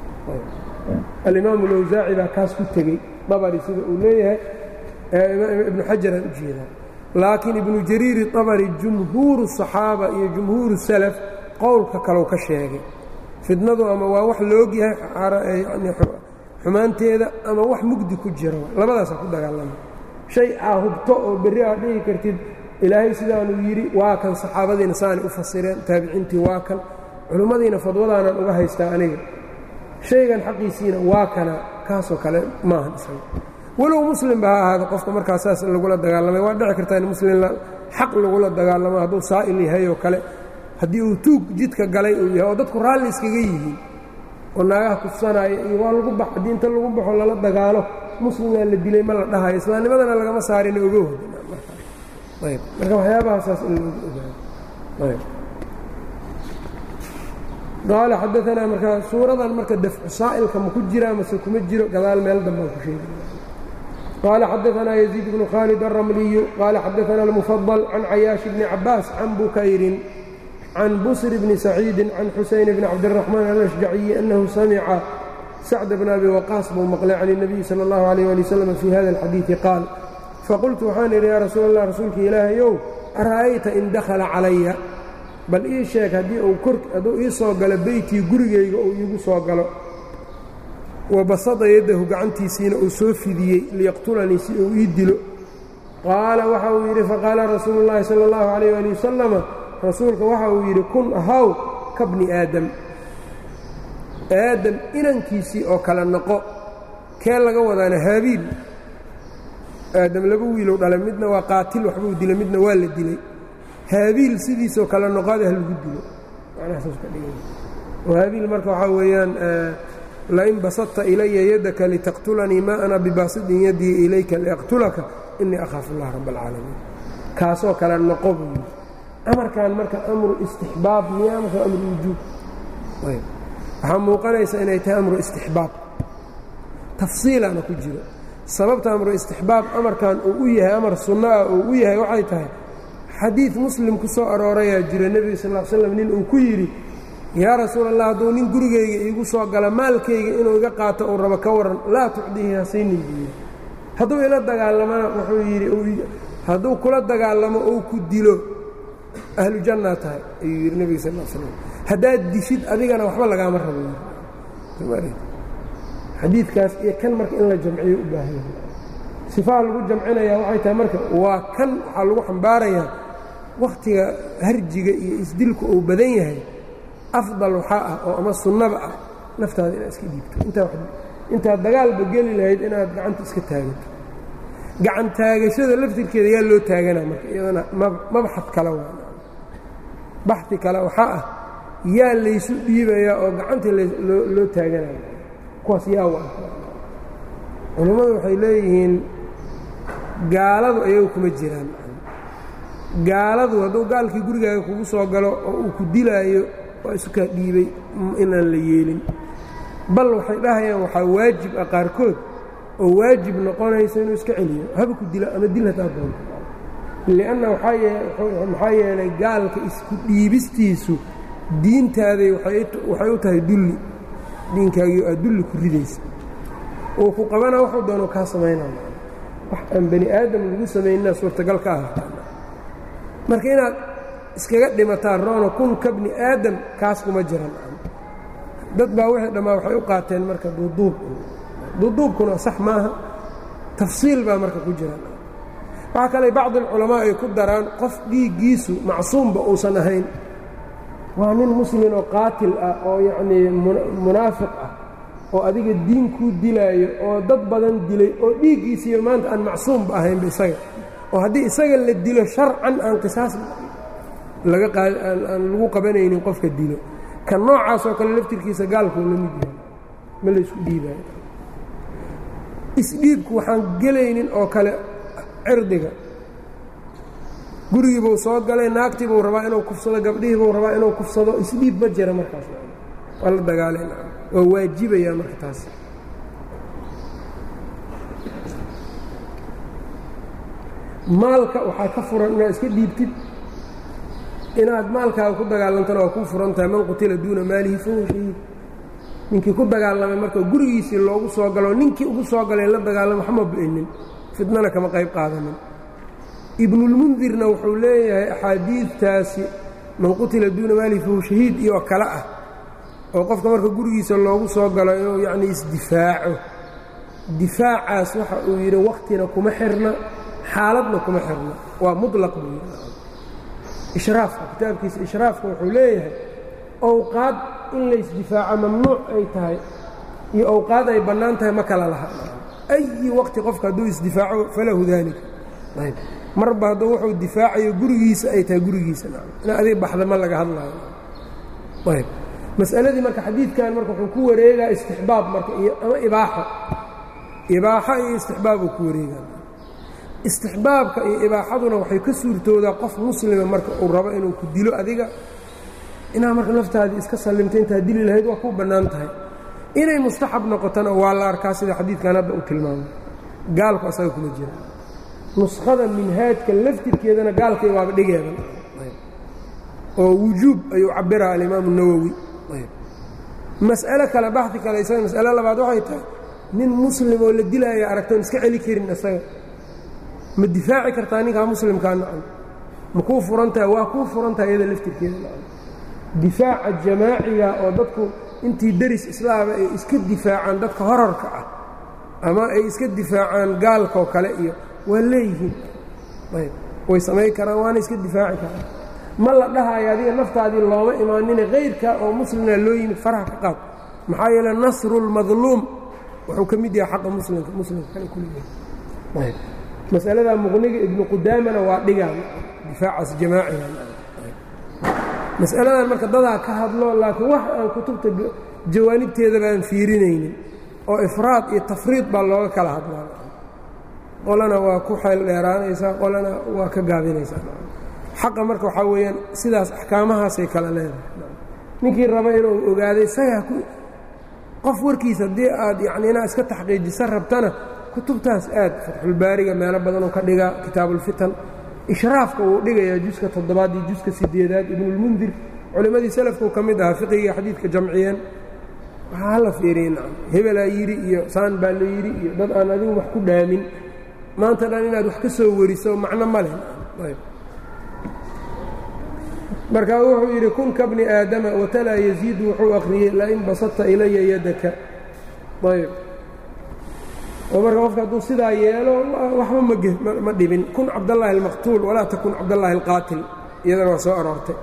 alimaamu اlawsaaci baa kaas ku tegey dabari sida uu leeyahay ibnu xajaraan u jeedaa laakiin ibnu jariiri dabari jumhuuru الصaxaaba iyo jumhuuru salaf qowlka kalau ka sheegay fidnadu ama waa wax la ogyahay xumaanteeda ama wax mugdi ku jira labadaasaa ku dagaalama shay aa hubto oo berri aad dhihi kartid ilaahay sidaanuu yidhi waa kan saxaabadiina saanay u fasireen taabiciintii waa kan culimmadiina fadwadaanan uga haystaa aniga shaygan xaqiisiina waa kana kaasoo kale maahan isaga walow muslimba ha ahaada qofka markaa saas lagula dagaalamay waa dhici kartaa in muslim xaq lagula dagaalamo hadduu saa'il yahay oo kale haddii uu tuug jidka galay uu yahay oo dadku raalli iskaga yihiin oo naagaha kufsanaayo iyo waa lagu bax haddii inta lagu baxo lala dagaalo muslimaa la dilay ma la dhahayo islaamnimadana lagama saarina oga hoda marka waxyaabahasaas in loogu ogaado qaala xadaanaa markaa suuradan marka dafcu saa'ilka ma ku jiraa mase kuma jiro gadaal meel dambaan ku sheegi qaala xadaanaa yaziid bnu khaalid alramliyu qaala xadaanaa almufadal can cayaashi bni cabaas can bukayrin can busr bni saciidin can xusayn bni cabdiraxmaan alashjaciyi annahu samica sacda bna abi waqaas buu maqlay can الnabiyi salى اllahu alayh ali wasalam fii hada alxadiidi qaal faqultu waxaan idhi yaa rasuul allah rasuulka ilaahayow ara'ayta in dakhala calaya bal ii sheeg haddii uu kor hadduu ii soo galo beytii gurigayga uu iigu soo galo wa basada yaddahu gacantiisiina uu soo fidiyey liyaqtulanii si uu ii dilo qaala waxa uu yidhi faqaala rasuulu llaahi sala allahu calayh ali wasalama rasuulka waxa uu yidhi kun ahaw ka bni aadam aadam inankiisii oo kale noqo kee laga wadaana haabiil aadam laba wiilow dhalay midna waa qaatil waxbuu dilay midna waa la dilay haabiil sidiisoo kale noqoada halagu dilo haabiil marka waxaa weeyaan lain basadta ilaya yadaka litaqtulanii ma ana bibaasidin yadii ilayka liaqtulaka inii akhaafu اllah rabb اlcaalamiin kaasoo kale noqo buu yidhi amarkan marka amru istixbaab miyaa mase amru wujuub waxaa muuqanaysa inay tahay amru istixbaab tafsiilana ku jiro sababta amru istixbaab amarkan uu u yahay amar sunno ah uu u yahay waxay tahay xadiid muslim ku soo aroorayaa jira nebiga sal l slam nin uu ku yidhi yaa rasuul allah hadduu nin gurigayga iigu soo gala maalkayga inuu iga qaato uu rabo ka waran laa tucdihi hasaynin buu yidhi hadduu ila dagaalamana wuxuu yidhi hadduu kula dagaalamo ou ku dilo ahlu jannaa tahay ayuu yidhi nebiga sal l slam haddaad dishid adigana waxba lagaama rabo xadiidkaas iyo kan marka in la jamciyo u baahan yahay sifaha lagu jamcinayaa waxay tahay marka waa kan waxaa lagu xambaarayaa wakhtiga harjiga iyo isdilku uu badan yahay afdal waxaa ah oo ama sunnaba ah naftaada inaad iska dhiibto intaad dagaalba geli lahayd inaad gacanta iska taagato gacan taagashada laftirkeeda yaa loo taaganaa marka iyadana mabxad kale waa baxi kale waxaa ah yaa laysu dhiibayaa oo gacanta loo taaganayo kuwaas yaa wa culammadu waxay leeyihiin gaaladu ayagu kuma jiraan gaaladu hadduu gaalkii gurigaaga kugu soo galo oo uu ku dilaayo waa isu kaa dhiibay inaan la yeelin bal waxay dhahayaan waxaa waajib ah qaarkood oo waajib noqonaysa inuu iska celiyo haba ku dilo ama dil hataa doonto lianna maxaa yeelay gaalka isku dhiibistiisu diintaaday waxay u tahay dulli diinkaagii aad dulli ku ridaysa uu ku qabana waxuu doono kaa samaynaya wax aan bani aadam lagu samaynina suurtagal ka ah marka inaad iskaga dhimataan roono kun ka bni aadam kaas kuma jiran dad baa wixii dhammaa waxay u qaateen marka duuduub duuduubkuna sax maaha tafsiil baa marka ku jiran waxaa kale bacdi alculamaa ay ku daraan qof dhiiggiisu macsuumba uusan ahayn waa nin muslin oo qaatil ah oo yacnii munaafiq ah oo adiga diin kuu dilaayo oo dad badan dilay oo dhiiggiisiiyo maanta aan macsuumba ahaynba isaga oo haddii isaga la dilo sharcan aan qisaas laga aan lagu qabanaynin qofka dilo ka noocaas oo kale laftirkiisa gaalkuu la mid yahay ma laysku dhiibaayo isdhiibku waxaan gelaynin oo kale cirdiga gurigiibuu soo galay naagtiibuu rabaa inuu kufsado gabdhihiibuu rabaa inuu kufsado isdhiib ma jira markaas waa la dagaalan waa waajibaya marka taas maalka waxaa ka furan inaad iska dhiibtid inaad maalkaaga ku dagaalantana waa kuu furan tahay man qutila duuna maalihi fahuwa shahiid ninkii ku dagaalamay marka gurigiisii loogu soo galo ninkii ugu soo galay la dagaalama waxma ba'inin fidnana kama qayb qaadanin ibnulmundirna wuxuu leeyahay axaadiidtaasi man qutila duuna maalihi fahuwa shahiid iyo kale ah oo qofka marka gurigiisa loogu soo galo inuu yacnii isdifaaco difaacaas waxa uu yidhi wakhtina kuma xirna xaaladna kuma xirna waa muطlaq buu yidhi ishraafka kitaabkiisa ishraafka wuxuu leeyahay owqaad in laysdifaaco mamnuuc ay tahay iyo owqaad ay bannaan tahay ma kala laha ayi waqti qofka hadduu isdifaaco falahu daalika ayb marba hadduu wuxuu difaacayo gurigiisa ay tahay gurigiisa ina adig baxda ma laga hadlaayo ayb mas'aladii marka xadiidkan marka wuxuu ku wareegaa istixbaab marka iyo ama ibaaxo ibaaxo iyo istixbaab uu ku wareegaa istixbaabka iyo ibaaxaduna waxay ka suurtoodaa qof muslima marka uu rabo inuu ku dilo adiga inaad marka naftaadii iska sallimta intaad dili lahayd waa ku bannaan tahay inay mustaxab noqotona waa la arkaa sida xadiidkan hadda u tilmaamay gaalku asaga kula jira nuskhada minhaajka laftirkeedana gaalkay waaba dhigeeda oo wujuub ayuu cabbiraa alimaamu nawowi mas'alo kale baxdi kale isaga mas'alo labaad waxay tahay nin muslim oo la dilaayo aragtoon iska celi karin isaga ma difaaci kartaa ninkaa muslimkaa nacam ma kuu furantaha waa kuu furantaha iyada laftirkeeda nacam difaaca jamaaciga oo dadku intii deris islaama ay iska difaacaan dadka horarka ah ama ay iska difaacaan gaalkaoo kale iyo waa leeyihiin ayb way samayn karaan waana iska difaaci karaan ma la dhahayo adiga naftaadii looma imaanine kayrka oo muslimna loo yimid faraha ka qaad maxaa yeele nasru lmadluum wuxuu ka mid yahay xaqa muslimka muslimka kale kuleeyahay masaladaa muqniga ibnu qudaamana waa dhigaan difaacaas jamaaciga masaladan marka dadaa ka hadlo laakiin wax aan kutubta jawaanibteedaba aan fiirinaynin oo ifraad iyo tafriid baa looga kala hadlaa qolana waa ku xeel dheeraanaysaa qolana waa ka gaabinaysaa xaqa marka waxaa weeyaan sidaas axkaamahaasay kala leedahay ninkii raba inuu ogaado isagaa qof warkiisa haddii aad yacni inaad iska taxqiijisan rabtana kutubtaas aad fatxulbaariga meelo badanuu ka dhigaa kitaabuulfitan ishraafka wuu dhigayaa juska toddobaad iyo juska sideedaad ibnulmundir culimmadii salafkuu ka mid ahaa fiqiga xadiidka jamciyeen waxaa hala fiiriye nacam hebelaa yidhi iyo saan baa la yidhi iyo dad aan adigu wax ku dhaamin maanta dhan inaad wax ka soo wariso macno ma leh ayb markaa wuxuu yidhi kun ka bni aadama watalaa yaziidu wuxuu akhriyey lain basadta ilaya yadaka ayb oo marka qofka hadduu sidaa yeelo waxba ma dhibin kun cabdallaahi almaqtuul walaa takun cabdallaahi alqaatil iyadana waa soo aroortay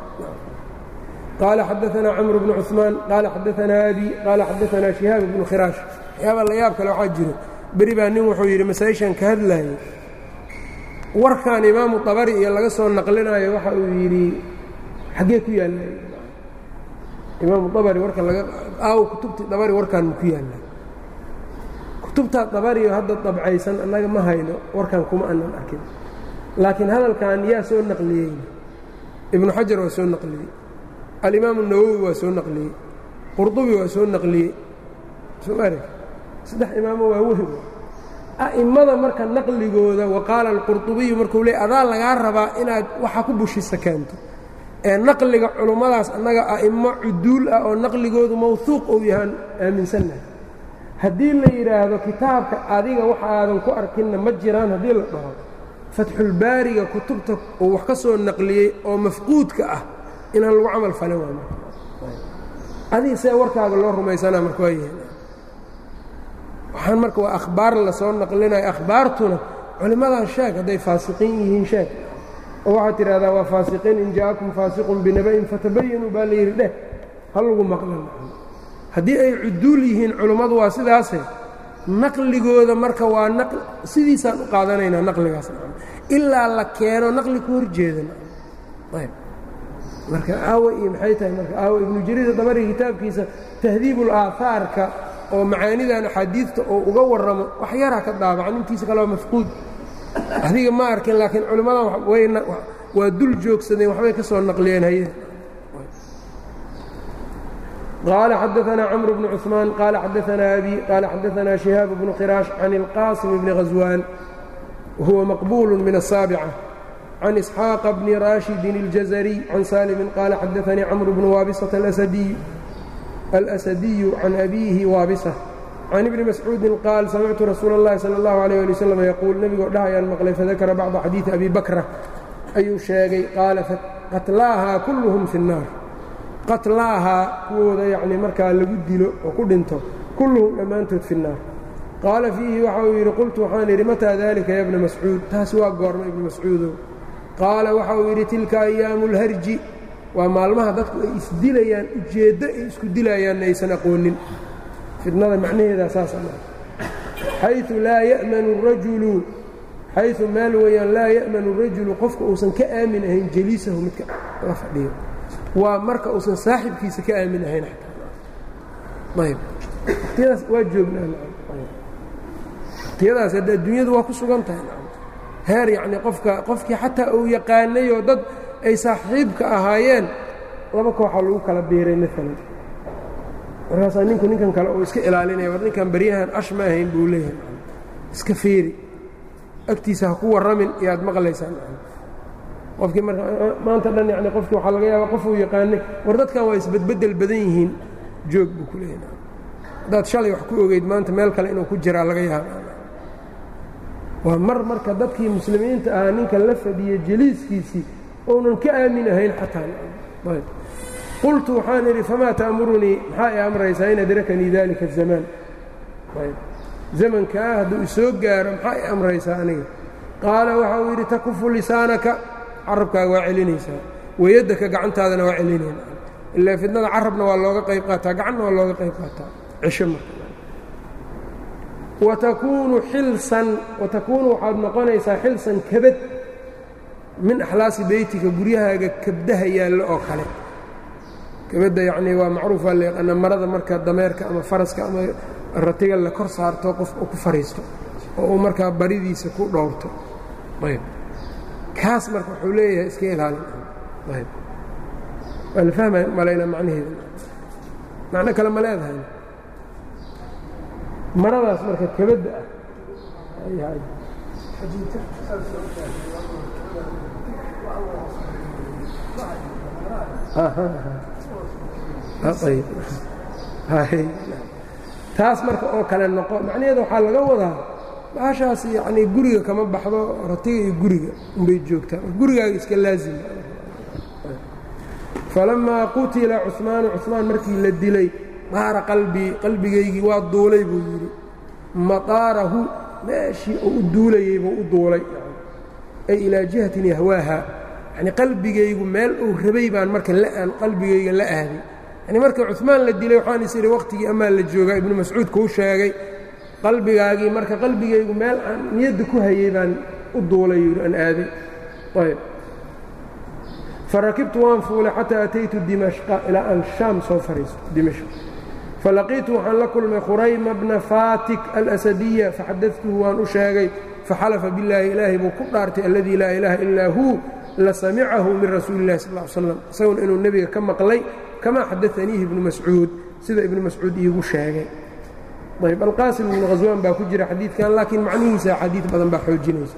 qaala xadaanaa camr bnu cuثmaan qaala xadaanaa abi qaala xadaanaa shihaab bnu khiraash waxyaaba la yaab kale waxaa jiro beri baa nin wuxuu yidhi masaa-ishan ka hadlaayay warkan imaamu abari iyo laga soo naqlinaayo waxa uu yidhi xaggee ku yaalla imaamu abari warka laga aawo kutubtii dabari warkan ma ku yaalla kutubtaa dabariyo hadda dabcaysan annaga ma hayno warkan kuma anan arkin laakiin hadalkan yaa soo naqliyey ibnu xajar waa soo naqliyey alimaamu nawowi waa soo naqliyey qurdubi waa soo naqliyey soo arag saddex imaamo waa wehb a'immada marka naqligooda wa qaala alqurdubiyu markuu leey adaa lagaa rabaa inaad waxa ku bushisa keento ee naqliga culummadaas annaga a'immo cuduul ah oo naqligoodu mawhuuq uu yahaan aaminsannahay haddii la yidhaahdo kitaabka adiga waxa aadan ku arkinna ma jiraan haddii la dhaho fatxulbaariga kutubta uu wax ka soo naqliyey oo mafquudka ah inaan lagu camal falin waa marka adiga see warkaaga loo rumaysanaa marka waa yahay waxaan marka waa akhbaar lasoo naqlinayo akhbaartuna culimmadan sheeg hadday faasiqiin yihiin sheeg oo waxaad tidhahdaa waa faasiqiin in ja'akum faasiqun binaba'in fatabayanuu baa la yidhi dheh ha lagu maqlan haddii ay cuduul yihiin culummadu waa sidaase naqligooda marka waa sidiisaan u qaadanaynaa naqligaas ilaa la keeno naqli ku horjeeda ayb marka aawe iyo maxay tahay marka aawe ibnu jariir dabari kitaabkiisa tahdiibul aahaarka oo macaanidan axaadiidta oo uga warramo wax yaraa ka daabacan intiisa kale waa mafquud adiga ma arkin laakiin culimmadan waa dul joogsadeen waxbay ka soo naqliyeen haye قال xدثنا cمر بن cثمان قال xدثنا أbي قال xدثنا شهاaب بن khراaش عن القاaصم بن غزوان وهuوa مقبول من السابعة عن إسحاaq بن راشhد الجزري عن سالم قال xدثني cمر بن وابصة الأسدي عن أbيه وابصة عن بن مسعوudi qاaل سمعت رsuuل اللhi صلى الله عليه لي وسلم يقول nebigoo dhahayaan mqلay fذakra bعضa xadيiثi أbي بكرة ayuu sheegay qaala qatlaahaa kulluhum fi الناar qatlaahaa kuwooda yacni markaa lagu dilo oo ku dhinto kulluhum dhammaantood fi الnaar qaala fiihi waxa uu yidhi qultu waxaan idhi mataa dalika ya bna mascuud taas waa goorma ibnu mascuudow qaala waxa uu yidhi tilka ayaamu اlharji waa maalmaha dadku ay isdilayaan ujeeddo ay isku dilayaanna aysan aqoonin fitnada macnaheedaa saas ama xayu laa ya'manu rajulu xayu meel weeyaan laa ya'manu rajulu qofka uusan ka aamin ahayn jaliisahu midka la fadhiyo waa marka uusan saaxibkiisa ka aamin ahayn ayb waqtiyadaas waa joognaa waqtiyadaas hadda adduunyadu waa ku sugan tahay heer yacni qofka qofkii xataa uu yaqaanay oo dad ay saaxiibka ahaayeen laba kooxaa lagu kala biiray maalan markaasaa ninku ninkan kale uu iska ilaalinaya war ninkan baryahan ash ma ahayn buu leeyahay iska fiiri agtiisa ha ku warramin iyo aad maqlaysaan qofkii marka maanta dhan yani qofkii waxaa laga yaabaa qof uu yaqaanay war dadkan waa isbedbeddel badan yihiin joog buu ku leeyahay haddaad shalay wax ku ogeyd maanta meel kale inuu ku jiraa laga yaaba waa mar marka dadkii muslimiinta ahaa ninka la fadhiya jeliiskiisii ounan ka aamin ahayn xataa qultu waxaan idhi famaa ta'murunii maxaa i amraysaa in adrakanii dalika الzamaan zamankaa hadduu isoo gaaro maxaa i amraysaa aniga qaala waxa uu yidhi takufu lisaanaka carabkaaga waa celinaysaa wayaddaka gacantaadana waa celinayna ilaa fidnada carabna waa looga qayb qaataa gacanna waa looga qayb qaataa cisho marka watakuunu xilsan watakuunu waxaad noqonaysaa xilsan kabad min axlaasi beytika guryahaaga kabdaha yaallo oo kale kabadda yacnii waa macruuf waa la yaqaana marada marka dameerka ama faraska ama ratiga la kor saarto qof ku fariisto oo uu markaa baridiisa ku dhowrto ayb kaas marka wuxuu leeyahay iska ilaalin ayb waa la fahmaya malayna macnaheeda macno kale ma leedahay maradaas marka kabadda ah taas marka oo kale noqo macnaheeda waxaa laga wadaa baashaas yacnii guriga kama baxdo ratiga iyo guriga unbay joogtaa gurigaaga iska laazima falamaa qutila cuثmaanu cuثmaan markii la dilay daara qalbii qalbigaygii waa duulay buu yidhi maqaarahu meeshii uu u duulayey buu u duulay ay ilaa jihatin yahwaaha yani qalbigaygu meel uu rabay baan marka aan qalbigayga la aaday yani marka cuثmaan la dilay waxaan is idhi waqtigii amaa la joogaa ibnu mascuud kuu sheegay qalbigaagii marka qalbigaygu meel aan niyadda ku hayey baan u duulay yidhi aan aaday ayb farakibtu waan fuulay xataa ataytu dimashqa ilaa aan shaam soo fariisto dimashq falaqiitu waxaan la kulmay khurayma bna fatik alasadiya faxadatuhu waan u sheegay faxalafa billaahi ilaahay buu ku dhaartay alladii laa ilaaha ilaa huu la samicahu min rasuuli illahi sal l slam isaguna inuu nebiga ka maqlay kamaa xadaaniihi ibnu mascuud sida ibnu mascuud iigu sheegay ayb alqaasim ibnu khaswaan baa ku jira xadiidkan laakiin macnihiisa xadiid badan baa xoojinaysa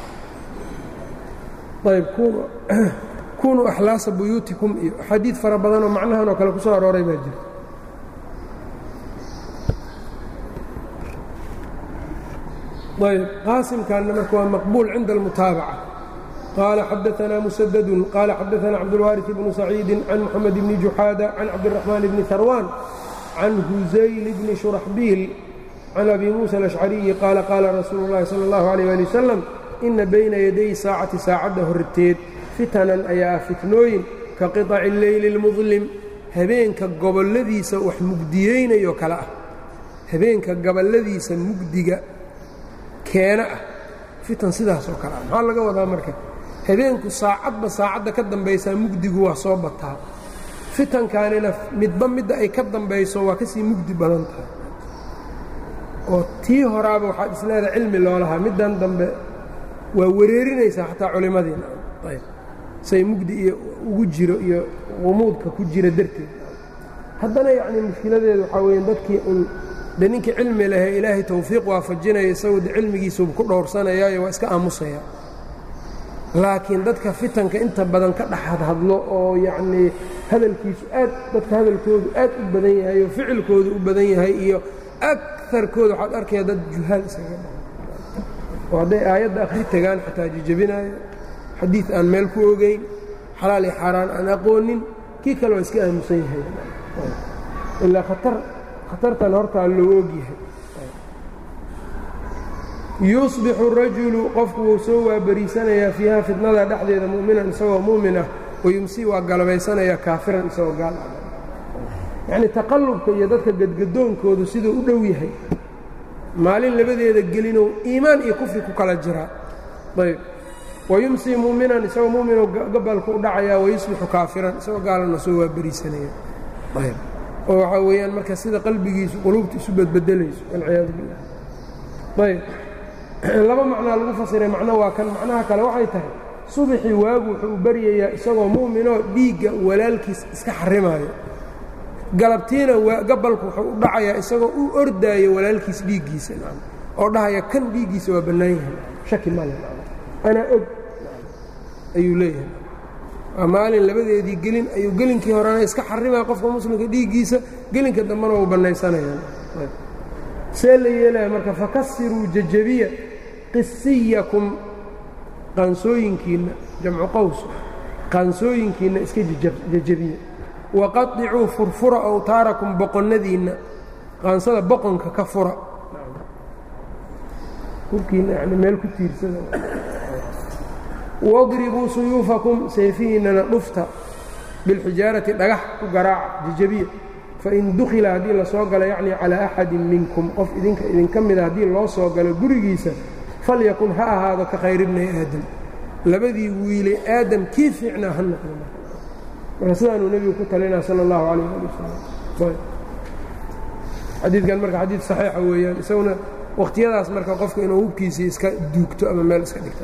ayb kunuu axlaasa buyuutikum iyo xadiid fara badanoo macnahan oo kale ku soo arooray baa jirta ayb qaasimkanna marka waa maqbuul cinda almutaabaca qaala xadaanaa musadadun qaala xadaanaa cabdulwaariث bnu saciidi can moxamed bni juxaada can cabdiraxmaan bni harwaan can husayl bni shuraxbiil can abi muusa alashcariyi qaala qaala rasuulu اllahi salى اllahu alيyh ali wasalam ina bayna yaday saacati saacadda horteed fitanan ayaa fitnooyin ka qiطaci اleyli اlmudlim habeenka gobolladiisa wax mugdiyeynayo kale ah habeenka gobolladiisa mugdiga keena ah fitan sidaasoo kale ah maxaa laga wadaa marka habeenku saacadba saacadda ka dambaysaa mugdigu waa soo bataa fitankaanina midba midda ay ka dambayso waa ka sii mugdi badan tahay oo tii horaaba waxaad isleedahay cilmi loolahaa middan dambe waa wareerinaysaa xataa culimmadiina ayb say mugdi iyo ugu jiro iyo qumuudka ku jira darteed haddana yacnii mushkiladeedu waxaa weeye dadkii un de ninkii cilmi lehee ilaahay tawfiiq waafajinaya isagoo de cilmigiisuba ku dhowrsanayaayo waa iska aamusaya laakiin dadka fitanka inta badan ka dhex hadhadlo oo yacnii hadalkiisu aad dadka hadalkoodu aad u badan yahay oo ficilkoodu u badan yahay iyo akarkooda waxaad arkaya dad juhaal isaga dha oo hadday aayadda akhri tagaan xataa jijabinaayo xadiid aan meel ku ogeyn xalaal iyo xaaraan aan aqoonin kii kale waa iska aamusan yahay ilaa khatar khatartan hortaa loo ogyahay yusbixu rajulu qofku wuu soo waabariisanayaa fiiha fitnada dhexdeeda mu'minan isagoo mu'min ah wayumsi waa galabaysanayaa kaafiran isagoo gaal ah yacnii taqallubka iyo dadka gadgadoonkoodu siduu u dhow yahay maalin labadeeda gelinow iimaan iyo kufri ku kala jiraa ayb wayumsii mu'minan isagoo mu'minoo gabalku u dhacayaa wayusbixu kaafiran isagoo gaalana soo waabariisanaya ayb oo waxaa weeyaan marka sida qalbigiisu quluubta isu badbedelayso walciyaadu billah ayb laba macnaa lagu fasiray macno waa kan macnaha kale waxay tahay subaxii waagu wuxuu u baryayaa isagoo mu'minoo dhiigga walaalkiis iska xarimaayo galabtiina gabalku wuxuu u dhacayaa isagoo u ordaayo walaalkiis dhiiggiisa oo dhahaya kan dhiiggiisa waa bannaan yahay shaki male anaa og ayuu leeyahay waa maalin labadeedii gelin ayuu gelinkii horena iska xarimaya qofka muslimka dhiiggiisa gelinka dambena uu bannaysanayaan see la yeelaya marka fakasiruu jajabiya qisiyakum qaansooyinkiinna jamcu qaws qaansooyinkiinna iska jajabiya waqaطicuu furfura awtaarakum boqonnadiinna qaansada boqonka ka fura hubkiina yani meel ku tiirsada wadribuu suyuufakum sayfihiinnana dhufta bilxijaarati dhagax ku garaaca jajabiya fain dukhila haddii la soo galo yacni calaa axadin minkum qof idinka idinka mida haddii loo soo galo gurigiisa falyakun ha ahaado ka khayr ibnay aadam labadii wiilay aadam kii fiicnaa ha noqdo marka sidaanuu nebigu ku talinaa sala allahu calayh ali wasalam xadiidkan marka xadiid saxiixa weeyaan isaguna wakhtiyadaas marka qofka inuu hubkiisii iska duugto ama meel iska dhigto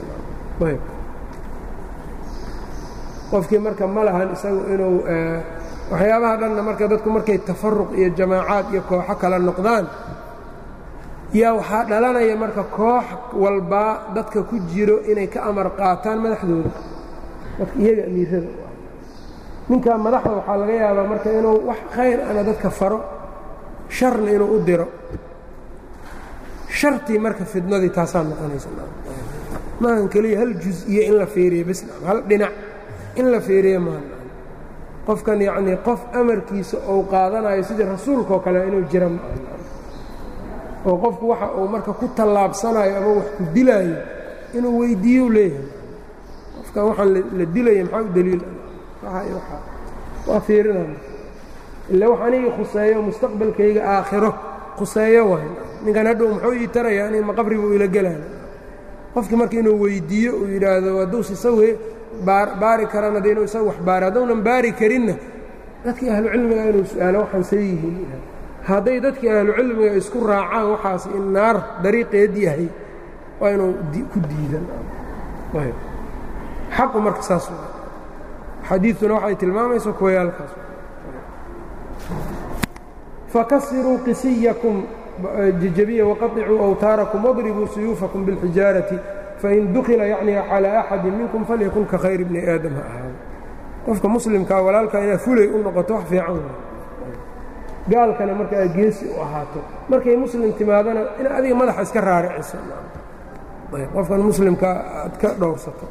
qofkii marka ma lahan isagu inuu waxyaabaha dhanna marka dadku markay tafaruq iyo jamaacaad iyo kooxo kala noqdaan yaa waxaa dhalanaya marka koox walbaa dadka ku jiro inay ka amar qaataan madaxdooda dadka iyaga amiirada ninkaa madaxda waxaa laga yaabaa marka inuu wax khayr ana dadka faro sharna inuu u diro shartii marka fidnadii taasaa noqonaysa maahan keliya hal jus-iyo in la feeriye bs hal dhinac in la feeriye maaha qofkan yacnii qof amarkiisa uu qaadanayo sidii rasuulkaoo kale inuu jira oo qofku waxa uu marka ku tallaabsanayo ama wax ku dilaayo inuu weyddiiyo leeyahay qofkan waxaan la dilaya maxaa u daliil waa fiirinaya ila wax anigii khuseeyo mustaqbalkayga aakhiro khuseeyo waay ninkan hadhow muxuu ii taraya ani ma qabri buu ila gelaya qofkii marka inuu weyddiiyo uu yidhaahdo hadduus isagu baari karana de inuu isagu wax baari haddaunan baari karinna dadkii ahlucilmiga inuu su-aalo waxaan see yihiin hadday dadkii ahlucilmiga isku raacaan waxaas in naar dariiqeed yahay waa inuu ku diidan xaqu marka saas xadiidtuna waxay tilmaamayso kuwayaalkaas fakasiruu qisiyakum jajabiya waqaطicuu awtaarakum wadribuu suyuufakum biاlxijaarati fain dukila yacni calىa axadi minkum falyakun ka khayr bni aadam ha ahaado qofka muslimkaa walaalkaa inaad fulay u noqoto wax fiican gaalkana marka aad geesi u ahaato markay muslim timaadana in adiga madaxa iska raariciso qofkan muslimkaa aad ka dhowrsato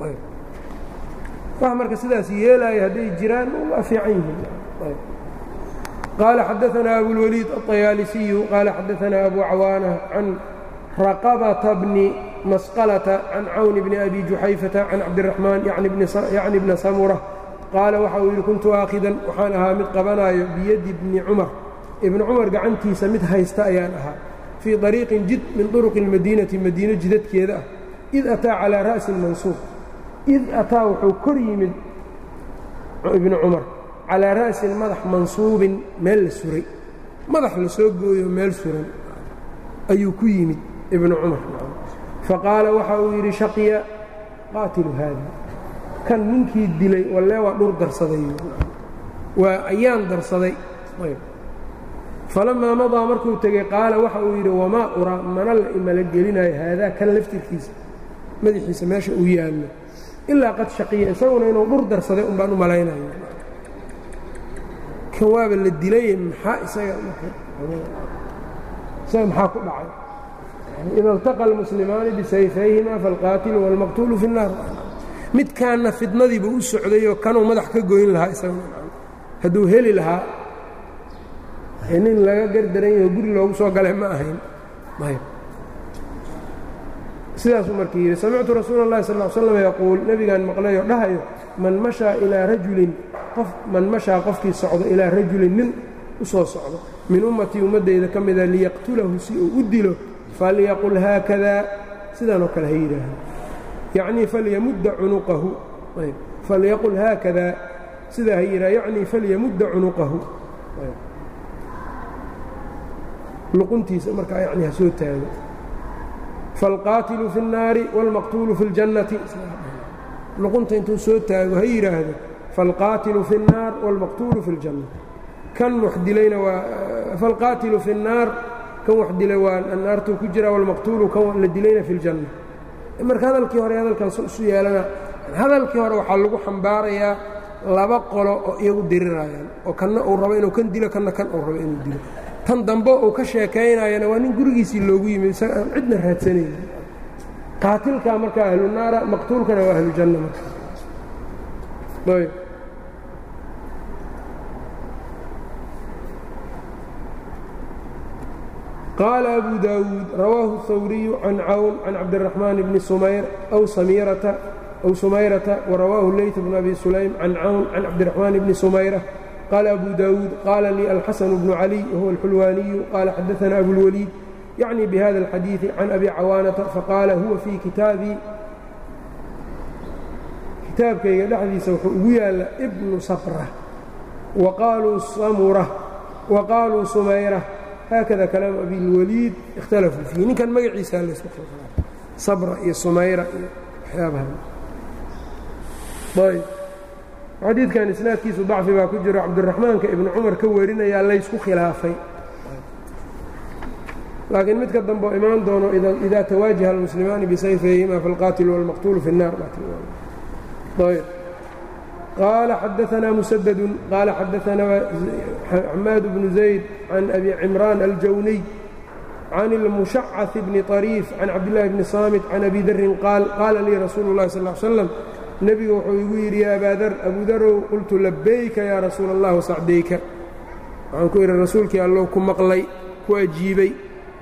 wax marka sidaas yeelaya hadday jiraan waa fiican yihiin qaala xadaanaa abulwaliid aلطayaalisiyu qaala xadaanaa abu cawaana can raqabata bni masqalata can cawni bni abi juxayfata can cabdiraxmaan yacni bna samura qaala waxa uu yidhi kuntu aakhidan waxaan ahaa mid qabanaayo biyadi bni cumar ibni cumar gacantiisa mid haysta ayaan ahaa fii طariiqin jid min طuruqi اlmadiinati madiino jidadkeeda ah id ataa calىa ra'si mansuub id ataa wuxuu kor yimid ibnu cumar calaa ra'sin madax mansuubin meel la suray madax la soo gooyo meel suran ayuu ku yimid ibnu cumar faqaala waxa uu yidhi shaqiya qaatilu haada kan ninkii dilay wallee waa dhur darsaday waa ayaan darsaday falammaa madaa markuu tegey qaala waxa uu yidhi wamaa uraa mana la imala gelinayo haadaa kan laftirkiisa madaxiisa meesha uu yaallo ilaa qad shaqiya isaguna inuu dhur darsaday un baan u malaynaya kan waaba la dilay maxaa isaga isaga maxaa ku dhacay ida اltaqa اlmuslimaani bisayfayhima faاlqaatilu wاlmaqtuulu fi الnaar midkaanna fidnadiiba u socdayoo kanuu madax ka goyn lahaa isaguna hadduu heli lahaa nin laga gardaran yaho guri loogu soo galay ma ahayn sidaasuu markii yidhi samictu rasuula اllahi sal ll slam yaquul nebigaan maqlayoo dhahayo man mashaa ilaa rajulin qof man mashaa qofkii socdo ilaa rajulin nin u soo socdo min ummatii ummaddayda ka mida liyaqtulahu si uu u dilo falyaqul haakadaa sidaanoo kale ha yidhaaha yacnii falyamudda cunuqahu falyaqul haakadaa sidaa ha yidhaha yacnii falyamudda cunuqahu luquntiisa markaa yani ha soo taago faalqaatilu fi الnaari wاlmaqtuulu fi اljannati luqunta intuu soo taago ha yidhaahdo faalqaatilu fi الnaar wاlmaqtuulu fi اljanna kan wax dilayna waa falqaatilu fi الnaar kan wax dilay waa naartuu ku jira wاlmaqtuulu kan la dilayna fi اljanna marka hadalkii hore hadalkan isu yeelana hadalkii hore waxaa lagu xambaarayaa laba qolo oo iyagu dirirayaan oo kanna uu rabo inuu kan dilo kanna kan uu rabo inuu dilo tan dambe uu ka sheekaynayana waa nin gurigiisii loogu yimid isaga aan cidna raadsanaynin qaatilkaa markaa ahlu naara maqtuulkana waa ahlu janna marka ayb qaala abu daawuud rawaahu الhawriyu can cawn can cabdiraxmaan bni sumayr aw samirata أو سميرة ورواه الليث بن أبي سليم عن عون عن عبد الرحمن بن سميرة قال أبو داود قال لي الحسن بن علي وهو الحلواني قال حدثنا أبو الوليد يعني بهذا الحديث عن أبي عوانة فقال هو في كتابي kitaabkayga dhexdiisa wuxuu ugu yaalla ibnu sabrة وaqaaluu samurة وaqaaluu sumayرة haakada kalaamu abilwaliid اkhtalafuu fiih ninkan magaciisa laysku khilkhilaafay sabra iyo sumayra iyo waxyaabaha ayb xadiidkan isnaadkiisu dacfi baa ku jiro cabdiraxmaanka ibnu cumar ka warinayaa laysku khilaafay laakiin midka dambe oo imaan doono idaa tawaajaha almuslimaani bisayfayhima falqaatilu wاlmaqtuulu fi الnar ayb qaala xadaanaa musadadu qaala xadaanaa xamaad bnu zayd can abi cimraan aljawniy can اlmushacaث bni طariif can cabdillaahi bni saamit can abi darin qaal qaala lii rasuulu اllahi sal slam nebigu wuxuu igu yidhi yaa abaadar abudarow qultu labayka yaa rasuula allah wasacdayka waxaan ku idhi rasuulkii allow ku maqlay ku ajiibay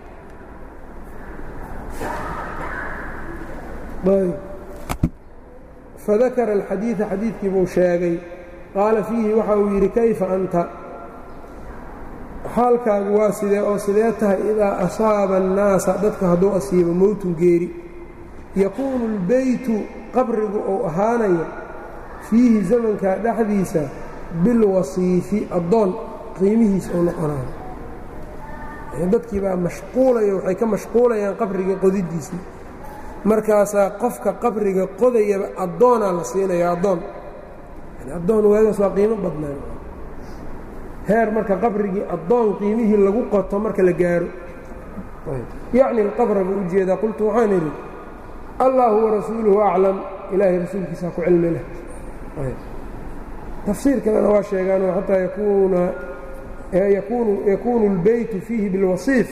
fadakara alxadiida xadiidkii buu sheegay qaala fiihi waxa uu yidhi kayfa anta xaalkaagu waa sidee oo sidee tahay idaa asaaba annaasa dadka hadduu asiibo mowtun geeri yakuunu اlbeytu qabrigu uu ahaanayo fiihi zamankaa dhexdiisa bilwasiifi addoon qiimihiisa uu noqonayo dadkii baa mashquulaya waxay ka mashquulayaan qabriga qodidiisii markaasaa qofka qabriga qodayaba addoonaa la siinaya addoon addoon waagaas waa qiimo badnaan heer marka qabrigii addoon qiimihii lagu qoto marka la gaaro yacni alqabra buu u jeedaa qultu waxaan idhi allaahu warasuuluhu aclam ilaahay rasuulkiisaa ku cilmi leh tafsiir kalena waa sheegaanoo xataa yakuuna yakuunu اlbeytu fiihi bilwasiif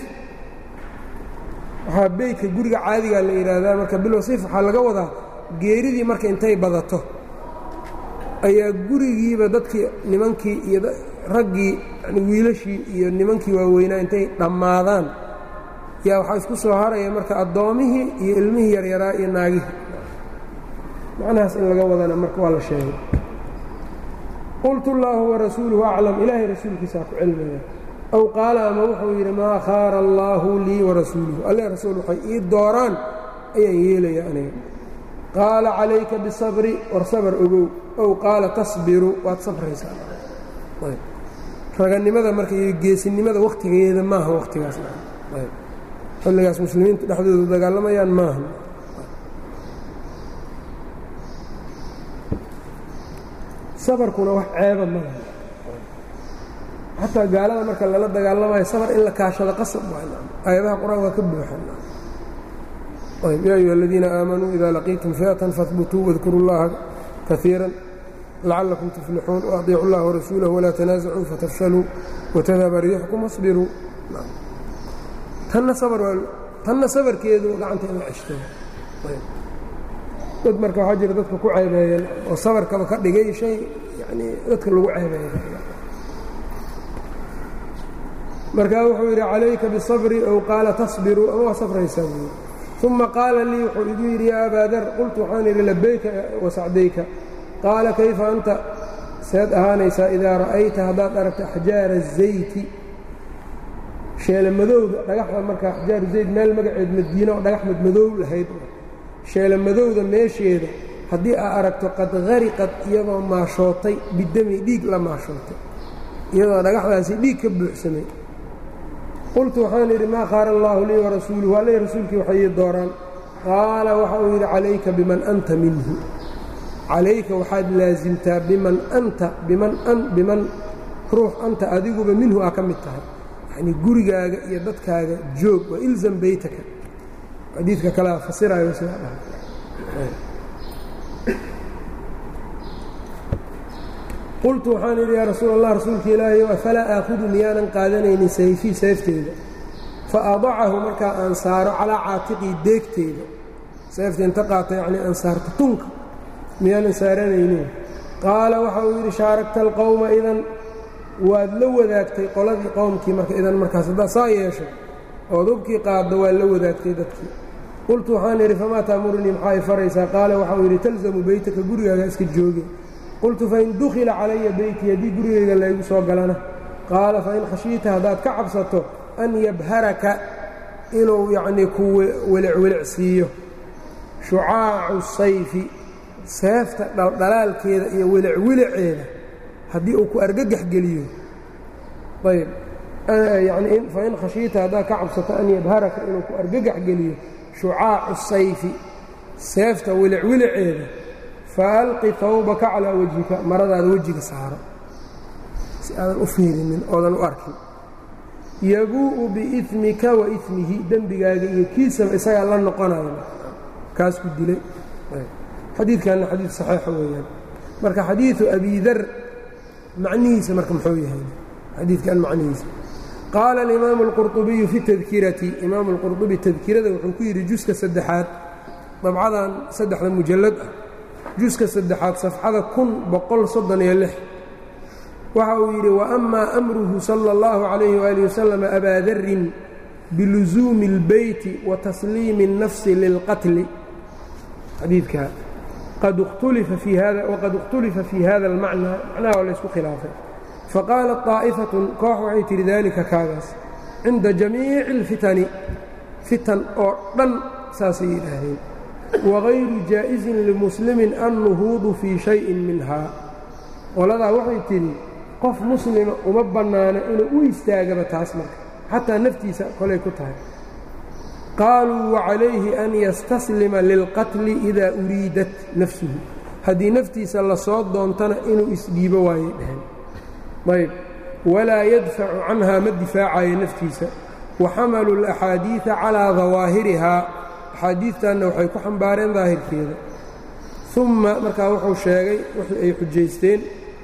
waxaa beytka guriga caadigaa la yidhaahdaa marka bilwasiif waxaa laga wadaa geeridii marka intay badato ayaa gurigiiba dadkii nimankii iyo raggii yani wiilashii iyo nimankii waaweynaa intay dhammaadaan yaa waxaa isku soo haraya marka addoomihii iyo ilmihii yaryaraa iyo naagihii macnahaas in laga wadana marka waa la sheegay qultu اllaahu warasuuluhu aclam ilaahay rasuulkiisaa ku cilmaya aw qaala ama wuxuu yidhi maa khaara allaahu lii warasuuluhu alle rasuul waxay ii dooraan ayaan yeelaya aniga qaala calayka bisabri war sabar ogow ow qaala tasbiru waad sabraysaa raganimada marka iyo geesinimada wakhtigeeda maaha wakhtigaas xilligaas muslimiintu dhexdooda dagaalamayaan maaha sabarkuna wax ceeba ma laha xataa gaalada marka lala dagaalamayo sabar in la kaashado qasab aayadaha qur-aan waa ka buuxan yaa ayuha aladiina aamanuu ida laqiitum fiatan fahbutuu wadkuru اllaha kaiira lacalakum tuflixuun waaطiicu اllaha warasuulahu walaa tanaasacuu fatafshaluu watadhaba riixkum wasbiruu tanna sabarkeedu gacanta in la ceshto dad marka waxaa jira dadka ku ceebeeyeen oo sabarkaba ka dhigay shay yani dadka lagu ceebeeya markaa wuxuu yidhi calayka bisabri ow qaala tasbiruu ama waa safraysaa buu yidhi uma qaala lii wuxuu igu yidhi yaa abaadar qultu waxaan idhi labayka wasacdayka qaala kayfa anta seed ahaanaysaa idaa ra'ayta haddaad aragto axjaara الzayti sheelamadowda dhagaxda marka axjaaru zayd meel magaceed madiina oo dhagax madmadow lahayd sheelamadowda meesheeda haddii aa aragto qad hariqad iyadoo maashootay bidami dhiig la maashootay iyadoo dhagaxdaasi dhiig ka buuxsamay qultu waxaan idhi maa khaara allaahu lii warasuuluhu alle rasuulkii waxay ii dooraan qaala waxa uu yidhi calayka biman anta minhu calayka waxaad laasimtaa biman anta biman biman ruux anta adiguba minhu aa ka mid tahay yacnii gurigaaga iyo dadkaaga joog waa ilzam beytaka xadiidka kalea fasiraayo sidaa dhahay qultu waxaan idhi yaa rasuul allah rasuulka ilaahayow afalaa aakhudu miyaanan qaadanaynin sayfii seefteeda fa adacahu markaa aan saaro calaa caatiqii deegteeda seefta inta qaata yacnii aan saarto tunka miyaanan saaranaynin qaala waxa uu yidhi shaaragta alqowma idan waad la wadaagtay qoladii qowmkii marka idan markaas haddaa saa yeesho ood hubkii qaaddo waad la wadaagtay dadkii qultu waxaan idhi famaa taamurnii maxaa i faraysaa qaala waxauu yidhi talzamu beytaka gurigaaga iska jooge qultu fain dukhila calaya beyti haddii gurigayga laygu soo galana qaala fain khashiita haddaad ka cabsato an yabharaka inuu yacnii ku welicwelicsiiyo shucaacu sayfi seefta dhaldhalaalkeeda iyo welicwiliceeda haddii uu ku argagax geliyo ayb yani fain khashiita haddaad ka cabsato an yabharaka inuu ku argagax geliyo shucaacu sayfi seefta wilicwiliceeda faalqi hawbaka calaa wejhika maradaada wejiga saaro si aadan u fiirinin oodan u arkin yabuu'u biimika wa imihi dembigaaga iyo kiisaba isagaa la noqonayo kaas ku dilay xadiidkanna xadiid saxiixa weeyaan marka xadiidu abidar macnihiisa marka muxuu yahay xadiidkan macnihiisa qaala alimaamu اlqurطubiyu fi tadkirati imaamu اlqurطubi tadkirada wuxuu ku yidhi juska saddexaad dabcadan saddexda mujallad ah juska saddexaad safxada kun boqol soddon iyo lix waxa uu yidhi waأmaa amruhu salى اllahu عalayhi wali wasalam abaa darin bilusuumi اlbeyti wa tasliimi الnafsi lilqatli xadiidkaa qad اkhtulifa fii hada waqad اkhtulifa fii hada اlmacnaa macnaha waa laysku khilaafay faqaalat طaa'ifatun koox waxay tihi dalika kaagaas cinda jamiici اlfitani fitan oo dhan saasay yidhaahdeen wagayru jaa'isin limuslimin annuhuudu fii shayin minhaa qoladaa waxay tidhi qof muslima uma bannaano inuu u istaagaba taas marka xataa naftiisa kolay ku tahay qaaluu wacalayhi an yastaslima lilqatli idaa uriidat nafsuhu haddii naftiisa lasoo doontana inuu isdhiibo waayay dhaheen ayb walaa yadfacu canhaa ma difaacayo naftiisa wa xamaluu alaxaadiida calaa dawaahirihaa axaadiidtanna waxay ku xambaareen daahirkeeda umma markaa wuxuu sheegay wixii ay xujaysteen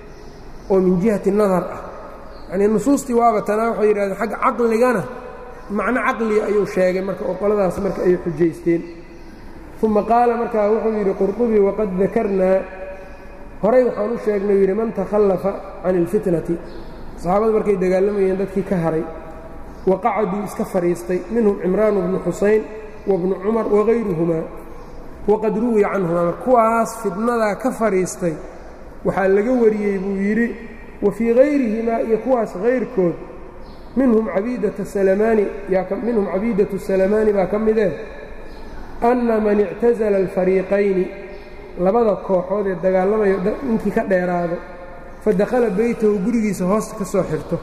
oo min jihati nadar ah yacnii nusuustii waaba tanaa waxay yidhahdeen xagga caqligana macno caqliga ayuu sheegay marka oo qoladaas marka ay xujaysteen uma qaala markaa wuxuu yidhi qurطubi waqad dakarnaa horay waxaan u sheegnay yidhi man takhallafa can اlfitnati saxaabadu markay dagaalamayeen dadkii ka haray waqacaduu iska fadhiistay minhum cimraan bnu xusayn wabnu cumar wagayruhumaa waqad ruwiya canhumaa mar kuwaas fidnadaa ka fadhiistay waxaa laga wariyey buu yidhi wa fii hayrihimaa iyo kuwaas hayrkood minhum cabiidata salamaani minhum cabiidatu salamaani baa ka midee anna man ictasala alfariiqayni labada kooxood ee dagaalamayo ninkii ka dheeraado fa dakhala beytahu gurigiisa hoosta ka soo xirto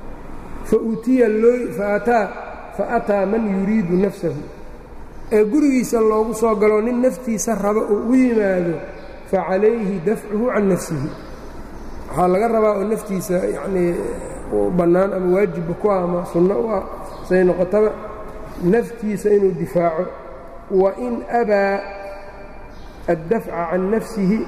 fa utiya faataa fa ataa man yuriidu nafsahu ee gurigiisa loogu soo galo nin naftiisa raba uu u yimaado fa calayhi dafcuhu can nafsihi waxaa laga rabaa oo naftiisa yacnii u bannaan ama waajibba ku ah ama sunno u ah say noqotaba naftiisa inuu difaaco wa in abaa addafca can nafsihi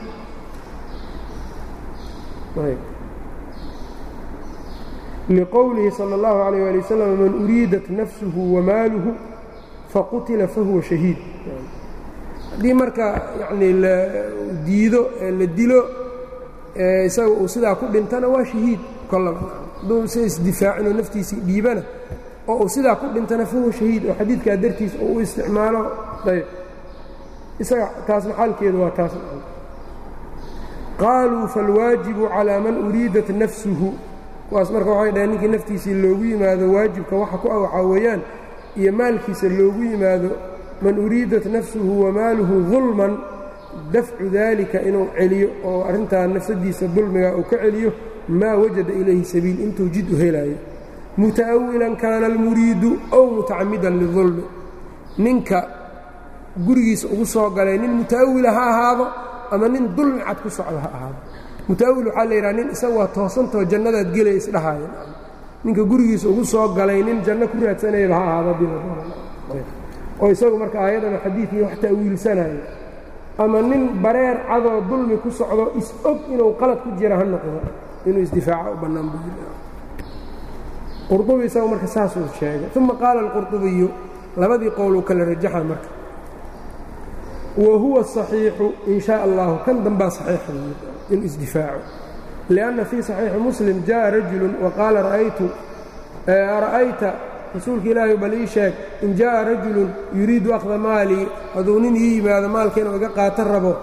liqowlihi salى اllahu عalيyه ali wasalam man uriidat nafsuhu wamaaluhu faqutila fahuwa shahiid haddii marka yacnii la diido ee la dilo isaga uu sidaa ku dhintana waa shahiid kollaba hadduu si isdifaacinoo naftiisii dhiibana oo uu sidaa ku dhintana fahuwa shahiid oo xadiidkaa dartiis oo u isticmaalo ayb isaga taasna xaalkeedu waa taas qaaluu falwaajibu calىa man uriidat nafsuhu kuwaas marka waxay dhaheen ninkii naftiisii loogu yimaado waajibka waxa ku ah waxaa weeyaan iyo maalkiisa loogu yimaado man uriidat nafsuhu wamaaluhu dulman dafcu daalika inuu celiyo oo arrintaa nafsadiisa dulmiga uu ka celiyo maa wajada ilayhi sabiil intuu jid u helaayo muta'awilan kaana almuriidu ow mutacamidan lidulmi ninka gurigiisa ugu soo galay nin muta'awila ha ahaado ama nin dulmi cad ku socdo ha ahaado muta'awil waxaa la yidhaha nin isaga waa toosantao jannadaad gelaya isdhahaaya ninka gurigiisa ugu soo galay nin janno ku raadsanayaba ha ahaado oo isagu marka aayadana xadiidkii wax ta'wiilsanayo ama nin bareer cadoo dulmi ku socdo is-og inuu qalad ku jira ha noqdo inuu isdifaaca u bannaan buqurdubi isagu marka saasuu sheegay uma qaala alqurdubiyu labadii qowluu kala rajaxa marka wa huwa saxiixu in shaa allahu kan dambaa saxiixa inuu isdifaaco lianna fii saxiixi muslim jaءa rajulu waqaala ra'aytu ara'ayta rasuulka ilaahay bal ii sheeg in jaaءa rajulu yuriidu akhda maalii hadduu nin ii yimaado maalka inuu iga qaato rabo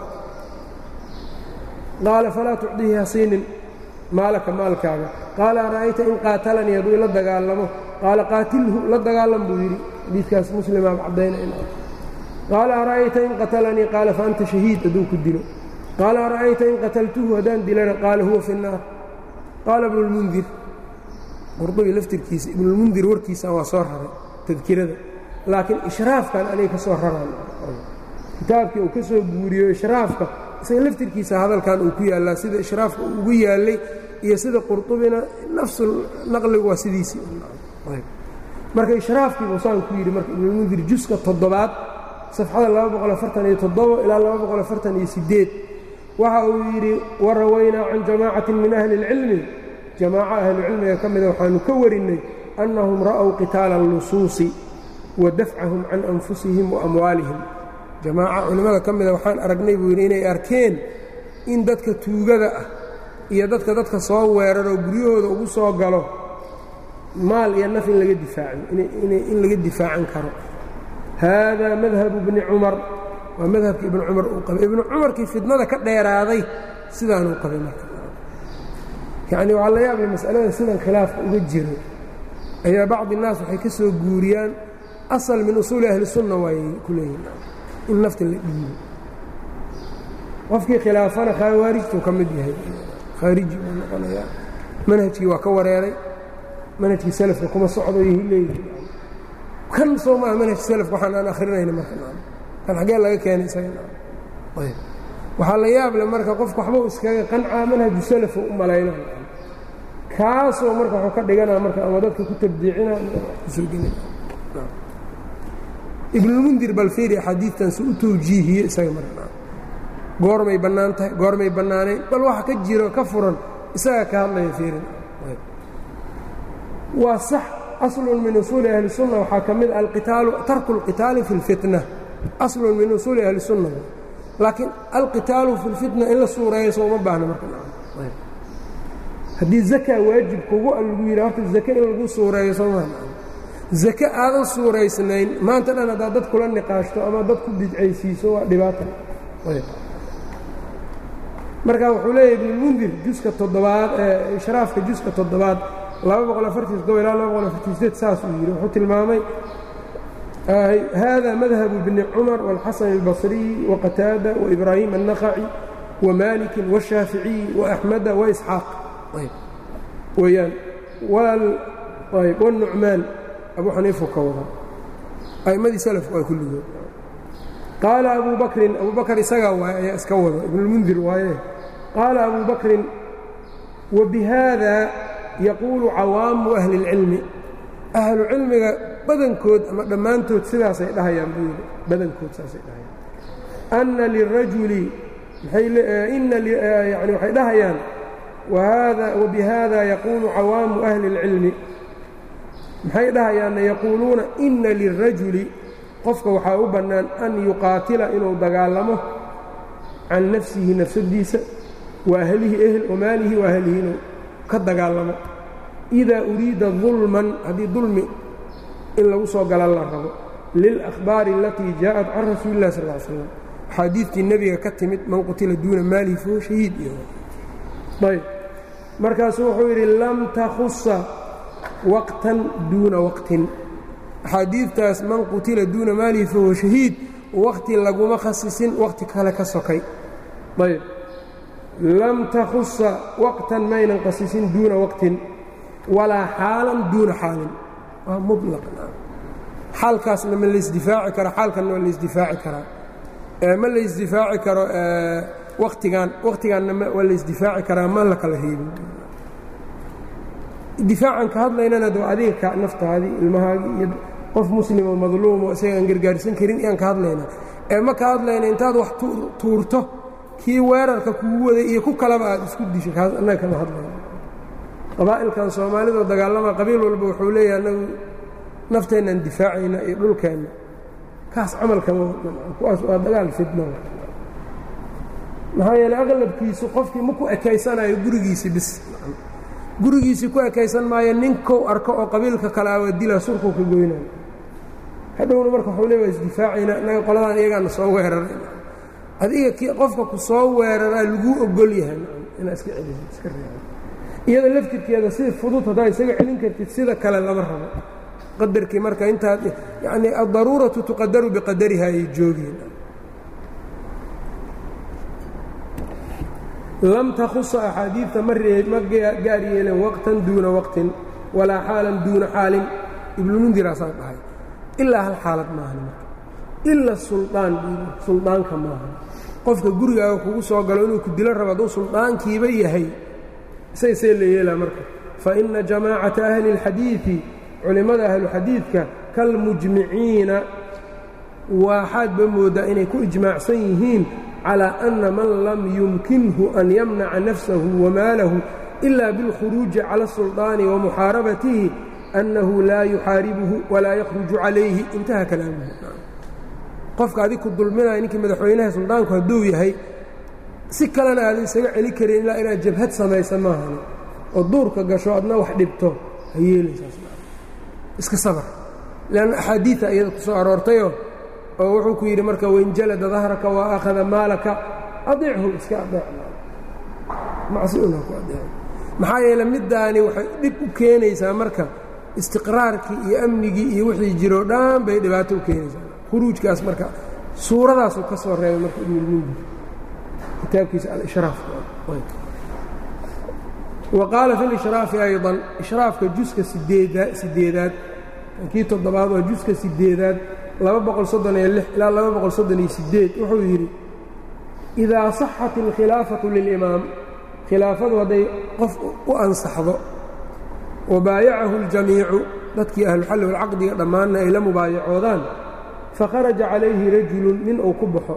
qaala falaa tucdihi hasiinin maalaka maalkaaga qaala ara'ayta in qaatalanii hadduu ila dagaalamo qaala qaatilhu la dagaalam buu yidhi xadiidkaas muslimaaba caddaynayna qaala ara'ayta in qatalanii qaala fa anta shahiid hadduu ku dilo qaala ara'ayta in qataltuhu haddaan dilana qaala huwa fi الnaar qaala ibnu اlmundir qurdubi laftirkiisa ibnulmundir warkiisa waa soo raray tadkirada laakiin ishraafkan aniga ka soo raraan kitaabkii uu ka soo guuriyo ishraafka isaga laftirkiisa hadalkan uu ku yaallaa sida ishraafka uu ugu yaallay iyo sida qurdubina nafsu naqligu waa sidiisii marka ishraafkiibuu saan ku yidhi marka ibnulmundir juska toddobaad safxada ilaa waxa uu yidhi warawaynaa can jamaacatin min ahli اlcilmi jamaaco ahlucilmiga ka mida waxaanu ka warinnay annahum ra'ow qitaala allusuusi wa dafcahum can anfusihim wa amwaalihim jamaaco culimmada ka mida waxaan aragnay buu yidhi inay arkeen in dadka tuugada ah iyo dadka dadka soo weeraroo guryahooda ugu soo galo maal iyo naf in laga difaaco in laga difaacan karo haadaa madhabu bni cumar waa madhabka ibnu cumar uu qabay ibnu cumarkii fidnada ka dheeraaday sidaanuu qabay marka yacni waxaa la yaabla mas'alada sidan khilaafka uga jiro ayaa bacdi innaas waxay ka soo guuriyaan asal min usuuli ahli sunna waayay ku leeyihin in nafta la dhiibo qofkii khilaafana khawaarijtuu ka mid yahay khaariji buu noqonayaa manhajkii waa ka wareeray manhajkii salafka kuma socdo yahi leeyihi kan soo maaha manhaj salafka waxaan aan akhrinayna marka kan xaggee laga keenay isaga ayb waxaa la yaable marka qofku waxbuu iskaga qancaa manhaju salafu u malayna kaasoo marka waxuu ka dhiganaa marka ama dadka ku tabdiicina kusoo geli ibnulmundir balfiiri axaadiidtan si u tawjiihiye isaga marka goormay bannaan tahay goormay bannaanayn bal waxa ka jiro ka furan isagaa ka hadlaya fiirin waa sax aslun min usuuli ahli sunna waxaa ka mid alqitaalu tarku اlqitaali fi اlfitna aslun min usuuli ahli sunna laakiin alqitaalu fi اlfitna in la suureeyo soo uma baahna marka haddii zaka waajib kugu lagu yidha horta zake in lagu suureeyo soo maa zake aadan suuraysnayn maanta dhan haddaad dad kula niqaashto ama dad ku bidcaysiiso waa dhibaata marka wuxuu leeyahy ibnulmundir juska toddobaad ee ishraafka juska toddobaad ilaa saasuu yidhi wuxuu tilmaamay hada madhabu bni cumar wاlxasan اlbصriyi waqataada waibraahim الnaqaci wmaliki wالshaaficiyi وaأxmada وaisxaaq weyaan wالnucmaan abu xaniifu ka wada a'immadii salafku waa kulligood qaala abu bakrin abu bakr isagaa waay ayaa iska wado ibnulmundir waaye qaala abu bakrin wabihada yaquulu cawaamu ahli اlcilmi ahlu cilmiga badankood ama dhammaantood sidaasay dhahayaan buu yidhi badankood saasay dhahayaan anna lirajuli yani waxay dhahayaan wabihada yaquulu cawaamu ahli اlcilmi maxay dhahayaanna yaquuluuna inna lirajuli qofka waxaa u bannaan an yuqaatila inuu dagaalamo can nafsihi nafsadiisa wa ahlihi ehl wamaalihi wa ahlihi inuu ka dagaalamo idaa uriida dulman haddii dulmi in lagu soo gala la rabo lilأkhbaari alatii jaaءat can rasuuli اlah sal ly slam axaadiidtii nebiga ka timid man qutila duuna maalihi fahuwa shahiid iyo ayb markaasuu wuxuu yidhi lam takhusa waqtan duuna waqtin axaadiidtaas man qutila duuna maalihi fahuwa shahiid waqti laguma khasisin waqti kale ka sokay ayb lam takhusa waqtan maynan khasisin duuna waqtin walaa xaalan duuna xaalin waa mulaq xaalkaasna ma laysdifaaci karo xaalkanna ma laysdifaaci karaa ma laysdifaaci karo watigan wakhtigaanna waa la isdifaaci karaa ma la kala reebin difaacan ka hadlaynana de adiga ka naftaadii ilmahaagii iyo qof muslimo madluumo isagaan gargaarsan karin iyaan ka hadlaynaa ee ma ka hadlayna intaad wax tuurto kii weerarka kugu waday iyo ku kalaba aad isku disho kaas annaga kama hadlayna qabaa'ilkan soomaalidoo dagaalama qabiil walba wuxuu leeyahay annagu nafteennaan difaacayna iyo dhulkeenna kaas camalkama kuwaas waa dagaal fidna maxaa yeeley aqlabkiisu qofkii ma ku ekaysanayo gurigiisii bis gurigiisii ku ekaysan maayo ninkou arko oo qabiilka kale ah waa dilaa surkuu ka goynayo hadhowna marka waxuu leey waa isdifaacayna innaga qoladaan iyagaana soo weeraray adiga ki qofka ku soo weeraraa laguu ogol yahay inaad iska celiso iska reebo iyada laftirkeeda si fudud haddaad isaga celin kartid sida kale lama rabo qadarkii marka intaad yacnii addaruuratu tuqadaru biqadariha ayay joogeen lam takhusa axaadiidta ma ma gaar yeelen waqtan duuna waqtin walaa xaalan duuna xaalin ibnulmundiraasaa dhahay ilaa hal xaalad maahan marka ila suldaan suldaanka maahan qofka gurigaaga kugu soo galo inuu ku dilo rabo hadduu suldaankiiba yahay say see la yeelaa marka fa inna jamaacata ahli اlxadiidi culimmada ahluxadiidka kalmujmiciina waxaadba mooddaa inay ku ijmaacsan yihiin calى أna man lam yumkinhu an yamnaca nafsahu wamaalahu إila biاlkhuruuji calى الsulطaani wamuxaarabatihi أnnahu laa yuxaaribuhu walaa yakhruju calayhi intaha kalaamuhu qofka adig ku dulminaya ninkii madaxweynaha suldaanku hadduu yahay si kalena aadan isaga celi karin ilaa inaad jabhad samaysa maahani oo duurka gasho adna wax dhibto ha yeelaysaaiska sabr lanna axaadiia iyada ku soo aroortayoo oo wuxuu ku yidhi marka wainjalada dahraka wa akhada maalaka adiichu iska adeec macsi una ku adeec maxaa yeele middaani waxay dhib u keenaysaa marka istiqraarkii iyo amnigii iyo wixii jiroo dhan bay dhibaato u keenaysaa khuruujkaas marka suuradaasuu ka soo reebay marka ibnulmundir kitaabkiisa alishraaf wa qaala fi lishraafi ayضan ishraafka juska sideeda sideedaad kii toddobaad waa juska sideedaad laba boqol soddon iyo lix ilaa laba boqol soddon iyo sideed wuxuu yidhi idaa saxat alkhilaafatu lilimaam khilaafadu hadday qof u ansaxdo wabaayacahu اljamiicu dadkii ahluxalli walcaqdiga dhammaanna ay la mubaayacoodaan fakharaja calayhi rajulun nin uu ku baxo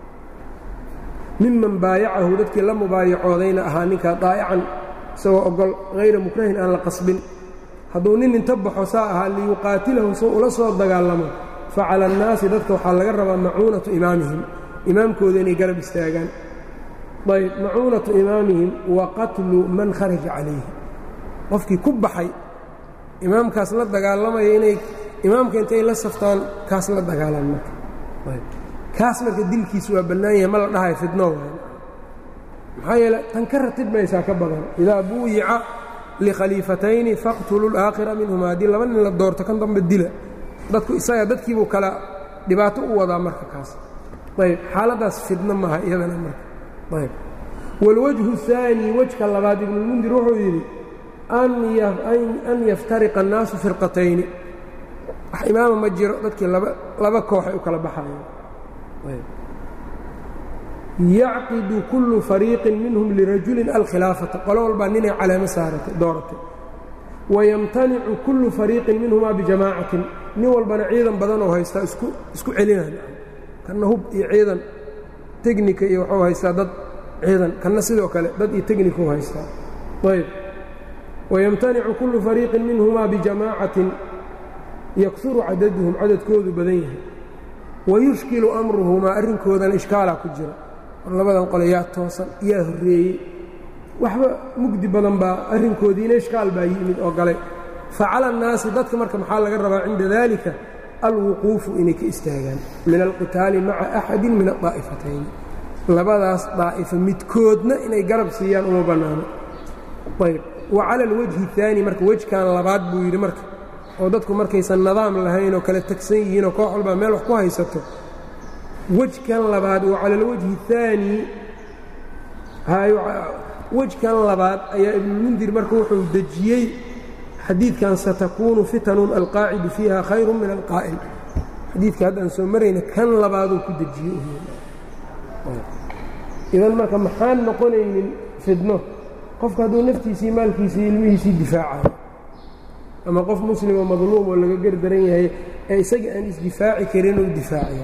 miman baayacahu dadkii la mubaayacoodayna ahaa ninkaa daa'ican isagoo ogol hayra mukrahin aan la qasbin hadduu nin inta baxo saa ahaa liyuqaatilahu soo ula soo dagaalamo facala annaasi dadka waxaa laga rabaa macuunatu imaamihim imaamkooda inay garab istaagaan ayb macuunatu imaamihim wa qatlu man kharaja calayhi qofkii ku baxay imaamkaas la dagaalamaya inay imaamka intay la saftaan kaas la dagaalaan marka kaas marka dilkiisu waa bannaan yahay ma la dhahayo fidno waay maxaa yeele tan ka ratib maysaa ka badan idaa buuyica likhaliifatayni faqtulu laakhira minhuma haddii laba nin la doorto kan dambe dila dadku isaga dadkiibuu kala dhibaato u wadaa marka kaas ayb xaaladdaas fidno maaha iyadana marka ayb wاlwajhu الثaanي wejka labaad ibnulmundir wuxuu yidhi an yaftariqa الnaasu firqatayni wax imaama ma jiro dadkii laba kooxay u kala baxayaan yacqidu kullu fariiqin minhum lirajulin alkhilaafata qolo walbaa ninay caleemo saaratay dooratay wayamtanicu kullu fariiqin minhumaa bijamaacatin nin walbana ciidan badan oo haystaa isku celinaan kanna hub iyo ciidan tegnika iyo waxuu haystaa dad ciidan kanna sidoo kale dad iyo tegniku haystaa ayb wayamtanicu kullu fariiqin minhumaa bijamaacatin yaksuru cadaduhum cadadkoodu badan yahay wayushkilu amruhumaa arrinkoodana ishkaalaa ku jira war labadan qole yaa toosan yaa horreeyey waxba mugdi badan baa arrinkoodiina ishkaal baa yimid oo galay facala annaasi dadka marka maxaa laga rabaa cinda daalika alwuquufu inay ka istaagaan min alqitaali maca axadin min adaa'ifatayn labadaas daa'ifa midkoodna inay garab siiyaan uma bannaano ayb wa cala alwajhi اaani marka wejkan labaad buu yidhi marka oo dadku markaysan nidaam lahayn oo kala tegsan yihiin oo koox walbaa meel wax ku haysato wejkan labaad wa cala alwajhi الثaani wejkan labaad ayaa ibnulmundir marka wuxuu dejiyey xadiidkan satakuunu fitanun alqaacidu fiiha khayru min alqaa'il xadiidka haddaan soo marayna kan labaaduu ku dejiyey idan marka maxaan noqonaynin fidno qofka hadduu naftiisii maalkiisii ilmihiisii difaacayo ama qof muslimo madluum oo laga gardaran yahay ee isaga aan isdifaaci karin uu difaacaya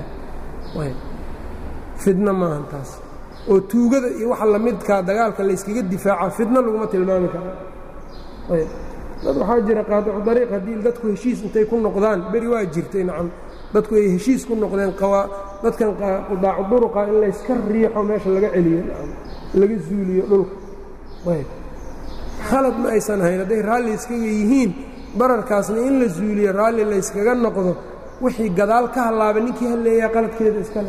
fidno maahan taas oo tuugada iyo waxa lamidkaa dagaalka layskaga difaaca fidno laguma tilmaami karo ayb dad waxaa jira qaadicu dariiq haddii dadku heshiis intay ku noqdaan beri waa jirtay nacam dadku ay heshiis ku noqdeen dadkan qudaacu duruqa in layska riixo meesha laga celiyo nacam laga zuuliyo dhulka ayb khalad ma aysan hayn hadday raalli iskaga yihiin bararkaasna in la zuuliyo raalli layskaga noqdo wixii gadaal ka hallaaba ninkii halleeyaa qaladkeeda iskale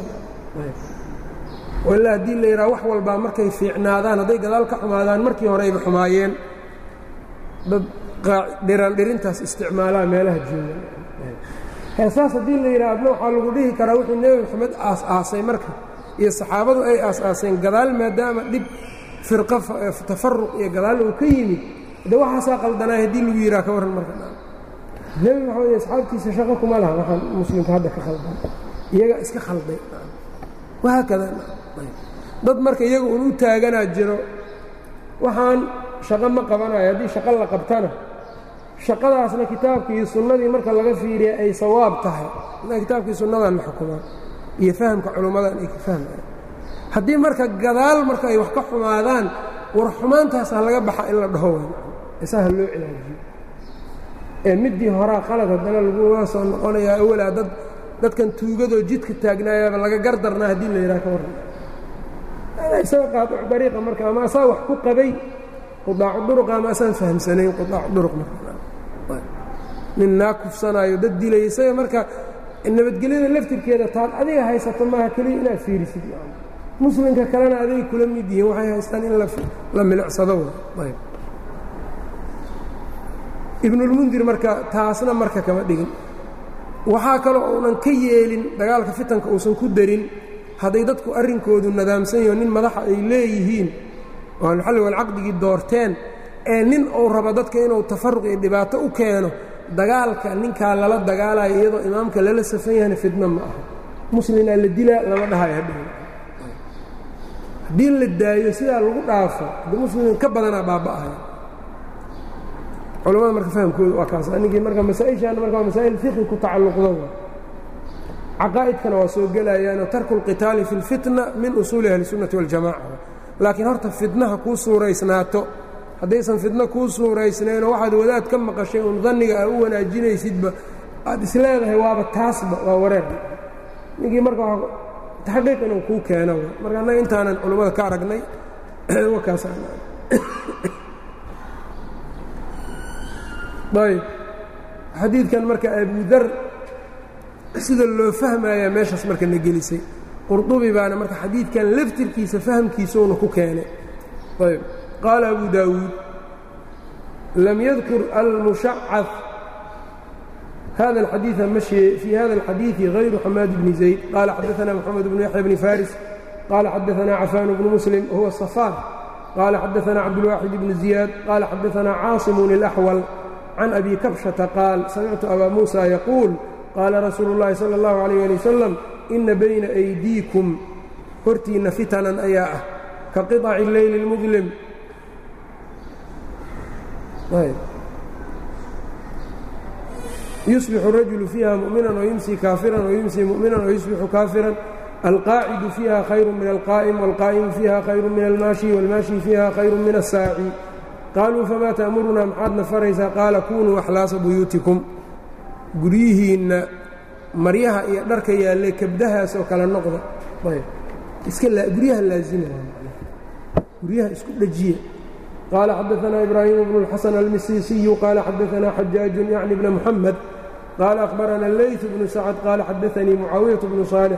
ilaa haddii la yidhaha wax walbaa markay fiicnaadaan hadday gadaal ka xumaadaan markii hore ayba xumaayeen dad dhirandhirintaas isticmaalaa meelaha jooga heesaas haddii la yidhaha adna waxaa lagu dhihi karaa wuxuu nebi moxamed aas-aasay marka iyo saxaabadu ay aas-aaseen gadaal maadaama dhib firqa tafaruq iyo gadaal uu ka yimid de waxaasaa qaldanaay haddii lagu yidhaha ka warran marka nebi moxamed iyo asxaabtiisa shaqo kuma laha waxaan muslimka hadda ka khaldan iyagaa iska khalday wahaakada dad marka iyaga un u taaganaa jiro waxaan shaqo ma qabanayo haddii shaqo la qabtana shaqadaasna kitaabkii iyo sunnadii marka laga fiiriya ay sawaab tahay kitaabkii sunnadan la xukumaan iyo fahamka culummadan ay ka fahmayaan haddii marka gadaal marka ay wax ka xumaadaan war xumaantaas ha laga baxa in la dhaho way isa ha loo cilaajiyo ee middii horaa qalad haddana laguga soo noqonayaa awalaa dad dadkan tuugadoo jidka taagnaayaaba laga gardarnaa haddii la yidhaha ka warran isaga qaadic dariiqa marka ama asaa wax ku qabay qudaacu duruqa ama asaan fahamsanayn qudaacu duruq marka nin naa kufsanaayo dad dilaya isaga marka nabadgelyada laftirkeeda taad adiga haysato maaha keliya inaad fiirisid muslimka kalena aday kula mid yihiin waxay haystaan in la milicsado ayb ibnulmundir marka taasna marka kama dhigin waxaa kaloo uunan ka yeelin dagaalka fitanka uusan ku darin hadday dadku arrinkoodu nadaamsan yaho nin madaxa ay leeyihiin oo alxalli walcaqdigii doorteen ee nin uu rabo dadka inuu tafaruq iyo dhibaato u keeno dagaalka ninkaa lala dagaalayo iyadoo imaamka lala safan yahana fidno ma aha muslinaa la dilaa lama dhahayo hadhow haddii la daayo sidaa lagu dhaafo de muslimin ka badanaa baaba'aya culamada marka fahamkooda waa kaas ninkii marka masaa-ishaana marka waa masaa'il fiqi ku tacalluqda wa caqaa'idkana waa soo gelayaanoo tarku اlqitaali fi اlfitna min usuuli ahli الsunnati waاljamaca laakiin horta fitnaha kuu suuraysnaato haddaysan fitno kuu suuraysnaynoo waxaad wadaad ka maqashay uun danniga aa u wanaajinaysidba aad isleedahay waaba taasba waa wareer ninkii marka taxqiiq inuu kuu keeno marka annaga intaanan culammada ka aragnay ayb xadiidkan marka abudar sida loo fahmayaa meeshaas marka na gelisay qurdubi baana marka xadiidkan laftirkiisa fahamkiisuuna ku keenay ayb qaala abu daawuud lam yadkur almushacad hada الxadiiث mashي fي hada الxadiiثi غayru xamaad bni zayd qala xadaثna mxamed bnu yaxya bni faris qala xadaثna cafaan bnu muslim huwa الصafaan qala xadaثna cabdالwaaxid bni ziyaad qala xadaثna caaصim الأxwal can abi kabshata qaal samictu abaa muusa yaquul qaala rasuulu اllahi salى اllahu عalيyه ali wasalam ina bayna أydiikum hortiinna fitanan ayaa ah ka qiطaci اleyli اlmudlim yusbixu الrajulu fiiha muؤmina وyumsi kaafiran وyumsi muؤmina وyusbixu kaafiran alqaacidu fiiha khayru min alqaa'im wاlqaa'imu fiiha khayru min almaashi wاlmaashi fiiha khayru min الsaaci qaaluu famaa ta'murunaa maxaadna faraysaa qaala kunuu axlaasa buyuutikum guryihiinna maryaha iyo dharka yaalle kabdahaas oo kale noqda guryaha laazima guryaha isku dhejiya qaala xadaثna ibraahiim bnu اlxasan almisiisiyu qaala xadaثna xajaaju yacni bna muxamed qaala akhbarana leyثu bnu sacd qaala xadaثanii mucaawiyaة bnu صaalix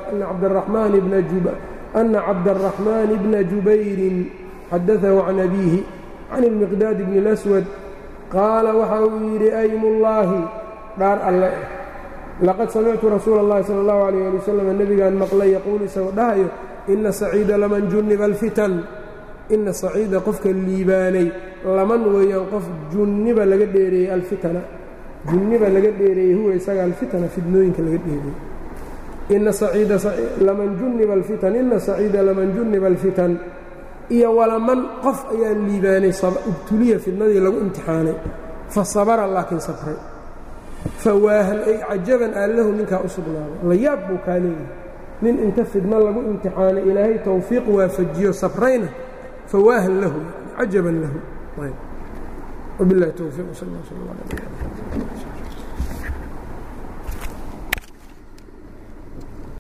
ana cabdالraxmaani bna jubayrin xadaثahu can abiihi can ilmiqdaad bni اlaswad qaala waxa uu yidhi aymullaahi dhaar alle eh laqad samictu rasuula اllahi sala اllahu alayh ali wasalam nebigaan maqlay yaquul isagoo dhahayo ina saciida laman junniba alfitan ina saciida qofka liibaanay laman weeyaan qof junniba laga dheereeyey alfitana junniba laga dheereeyey huwa isaga alfitana fidnooyinka laga dheereeyey ina saciida laman juniba alfitan ina saciida laman juniba alfitan iyo walaman qof ayaa liibaanay ibtuliya fidnadii lagu imtixaanay fa sabara laakiin sabray fawaahan ay cajaban aallahu ninkaa u sugnaaday la yaab buu kaa leeyahay nin inta fidno lagu imtixaanay ilaahay towfiiq waafajiyo sabrayna fawaahan lahu cajaban lahu wabilahi towfiiq sal sl